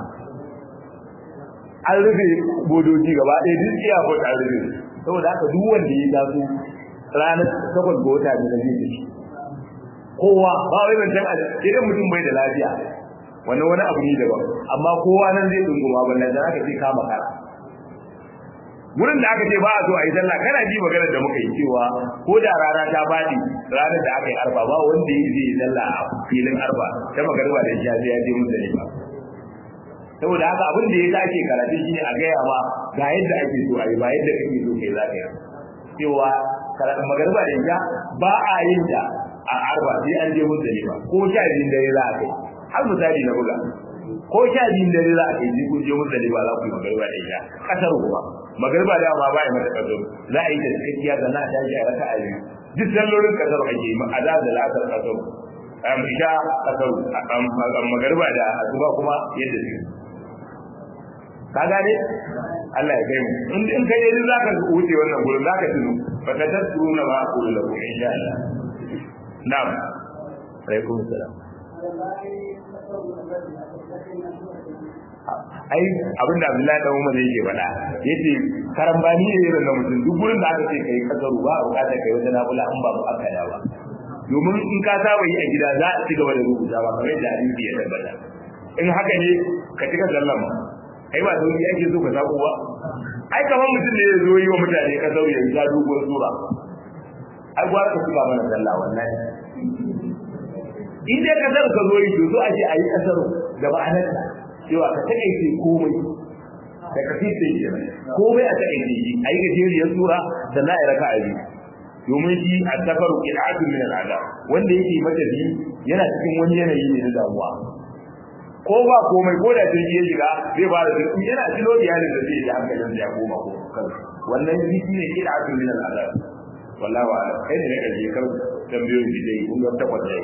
an rufe bodoji gaba ɗaya duk iya ko an rufe saboda haka duk wanda ya taso ranar takwas ga wata da zai tafi kowa ba wai ban san idan mutum bai da lafiya wannan wani abu ne daban amma kowa nan zai dunguma ballan da aka ce kama kara wurin da aka ce ba a so a yi sallah kana ji maganar da muka yi cewa ko da rana ta faɗi ranar da aka yi arba ba wanda ya zai yi sallah a filin arba ta magarba da shi ya je mun da ba saboda haka abin da ya dace karatu shine a gaya ma ga yadda ake so a yi ba yadda kake so kai za ka yi cewa karatu magarba da isha ba a yin ta a arba sai an je mun da ba ko sha biyun dare za a kai har misali na buga ko sha biyun dare za a kai ji kun je mun da ba za ku yi magarba da isha kasar kuma magarba da ma ba ya mata kasar za a yi ta cikakkiya sannan a tashi a raka a biyu duk sallolin kasar ake yi a da da la'asar kasar am isha kasar magarba da asuba kuma yadda su ka gane Allah ya kai mu in in kai dai zaka wuce wannan gurin zaka tuno fa ta tasuru na ba ku lahu insha Allah na'am alaikum salam ai abin da Abdullahi dan Umar yake faɗa yace karambani ne irin na mutum duk gurin da aka ce kai kasaru ba a bukatar kai wata nafila an ba mu aka da ba domin in ka saba yi a gida za a ci gaba da rubuta ba kamar yadda hadisi ya tabbata in haka ne ka cika sallama kai ba sauki ake so ka sako ba ai kamar mutum ne ya zo yi wa mutane ka sauya ya ja doguwar sura ai gwara ka suka mana sallah wallahi in dai kasar ka zo yi to so ake a yi kasar da ma'anar cewa ka takaice komai da ka fi sai kenan komai a takaice shi a yi gajeriyar sura da na yi raka a biyu domin shi a safaru ƙil'atun min al'ada wanda yake matafi yana cikin wani yanayi ne na damuwa ko ba komai ko da jirgi ya shiga zai fara jirgi yana cilo iyalin da zai yi hankalin da ya koma ko kan wannan jiki ne ƙil'atun min al'ada wallahi wa kai ne na ƙarshe kar tambayoyin da zai kun ga takwas da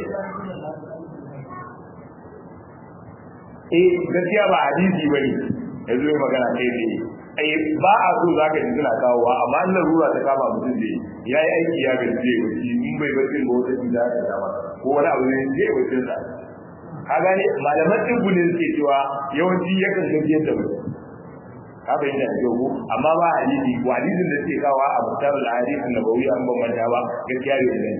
eh gaskiya ba hadisi bane yanzu mai magana kai ne ai ba a so zaka ji suna kawowa amma in larura ta kama mutum da ya yi aiki ya gaji wuce in bai bacci ba wata cuta ta kama ko wani abu ne zai wuce sa ka gane malaman ɗin ne suke cewa yawanci yakan gaji yadda mutum ka bayyana da yau amma ba hadisi ko hadisin da suke kawo a mutar al-hadith an-nabawi an ban manta ba gaskiya bai da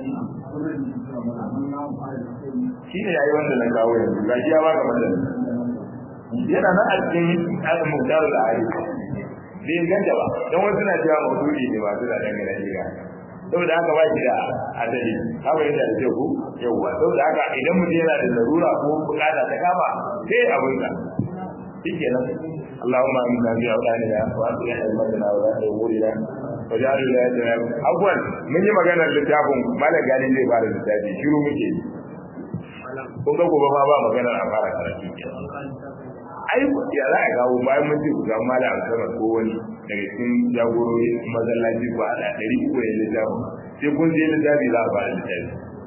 shi ne yayi wanda na kawo yanzu gashi ya baka madalla yana nan a cikin al-mutar al-hadith bai ganta ba dan wasu na cewa maudu'i ne ba su da dangane da ya saboda haka ba shi da asali ka bayyana da yau yauwa saboda haka idan mutum yana da larura ko bukata ta kama sai abin ka shikenan اللهم امنا في اولادنا واصلح ائمتنا ولاة امورنا واجعل ولايتنا اول mun yi maganar littafin malam gani zai fara littafi shiru muke kun ga gobe ma ba maganar a fara karatu ai ya za a kawo bayan mun ce ku ga malam sama ko wani daga cikin jagorori masallaci ko a ɗari uku ne littafin sai kun je littafi za a fara littafi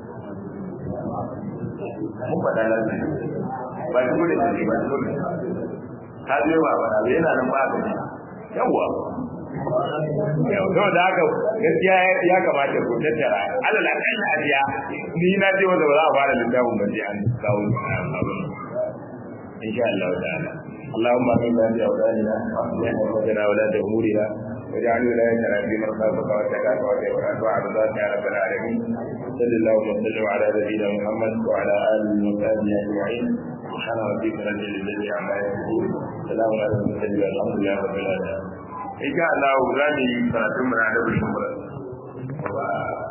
mun faɗa lafiya ba shi gudun da ba shi gudun ka je ba ba yana nan ba ka yawa yau da haka gaskiya ya kamata ku tattara alal akan ajiya ni na je wanda ba za a fara littafin ba sai an kawo abin insha Allah ta'ala اللهم امنا في اولادنا واصلح امورنا ولا امورنا واجعل ولايتنا في من خافك واتقاك واتقاك وعبدك يا رب العالمين صل اللهم وسلم على نبينا محمد وعلى اله وصحبه اجمعين سبحان ربك رب العزه عما يصفون سلام على المرسلين والحمد لله رب العالمين ان شاء الله za mu yi karatun mu na da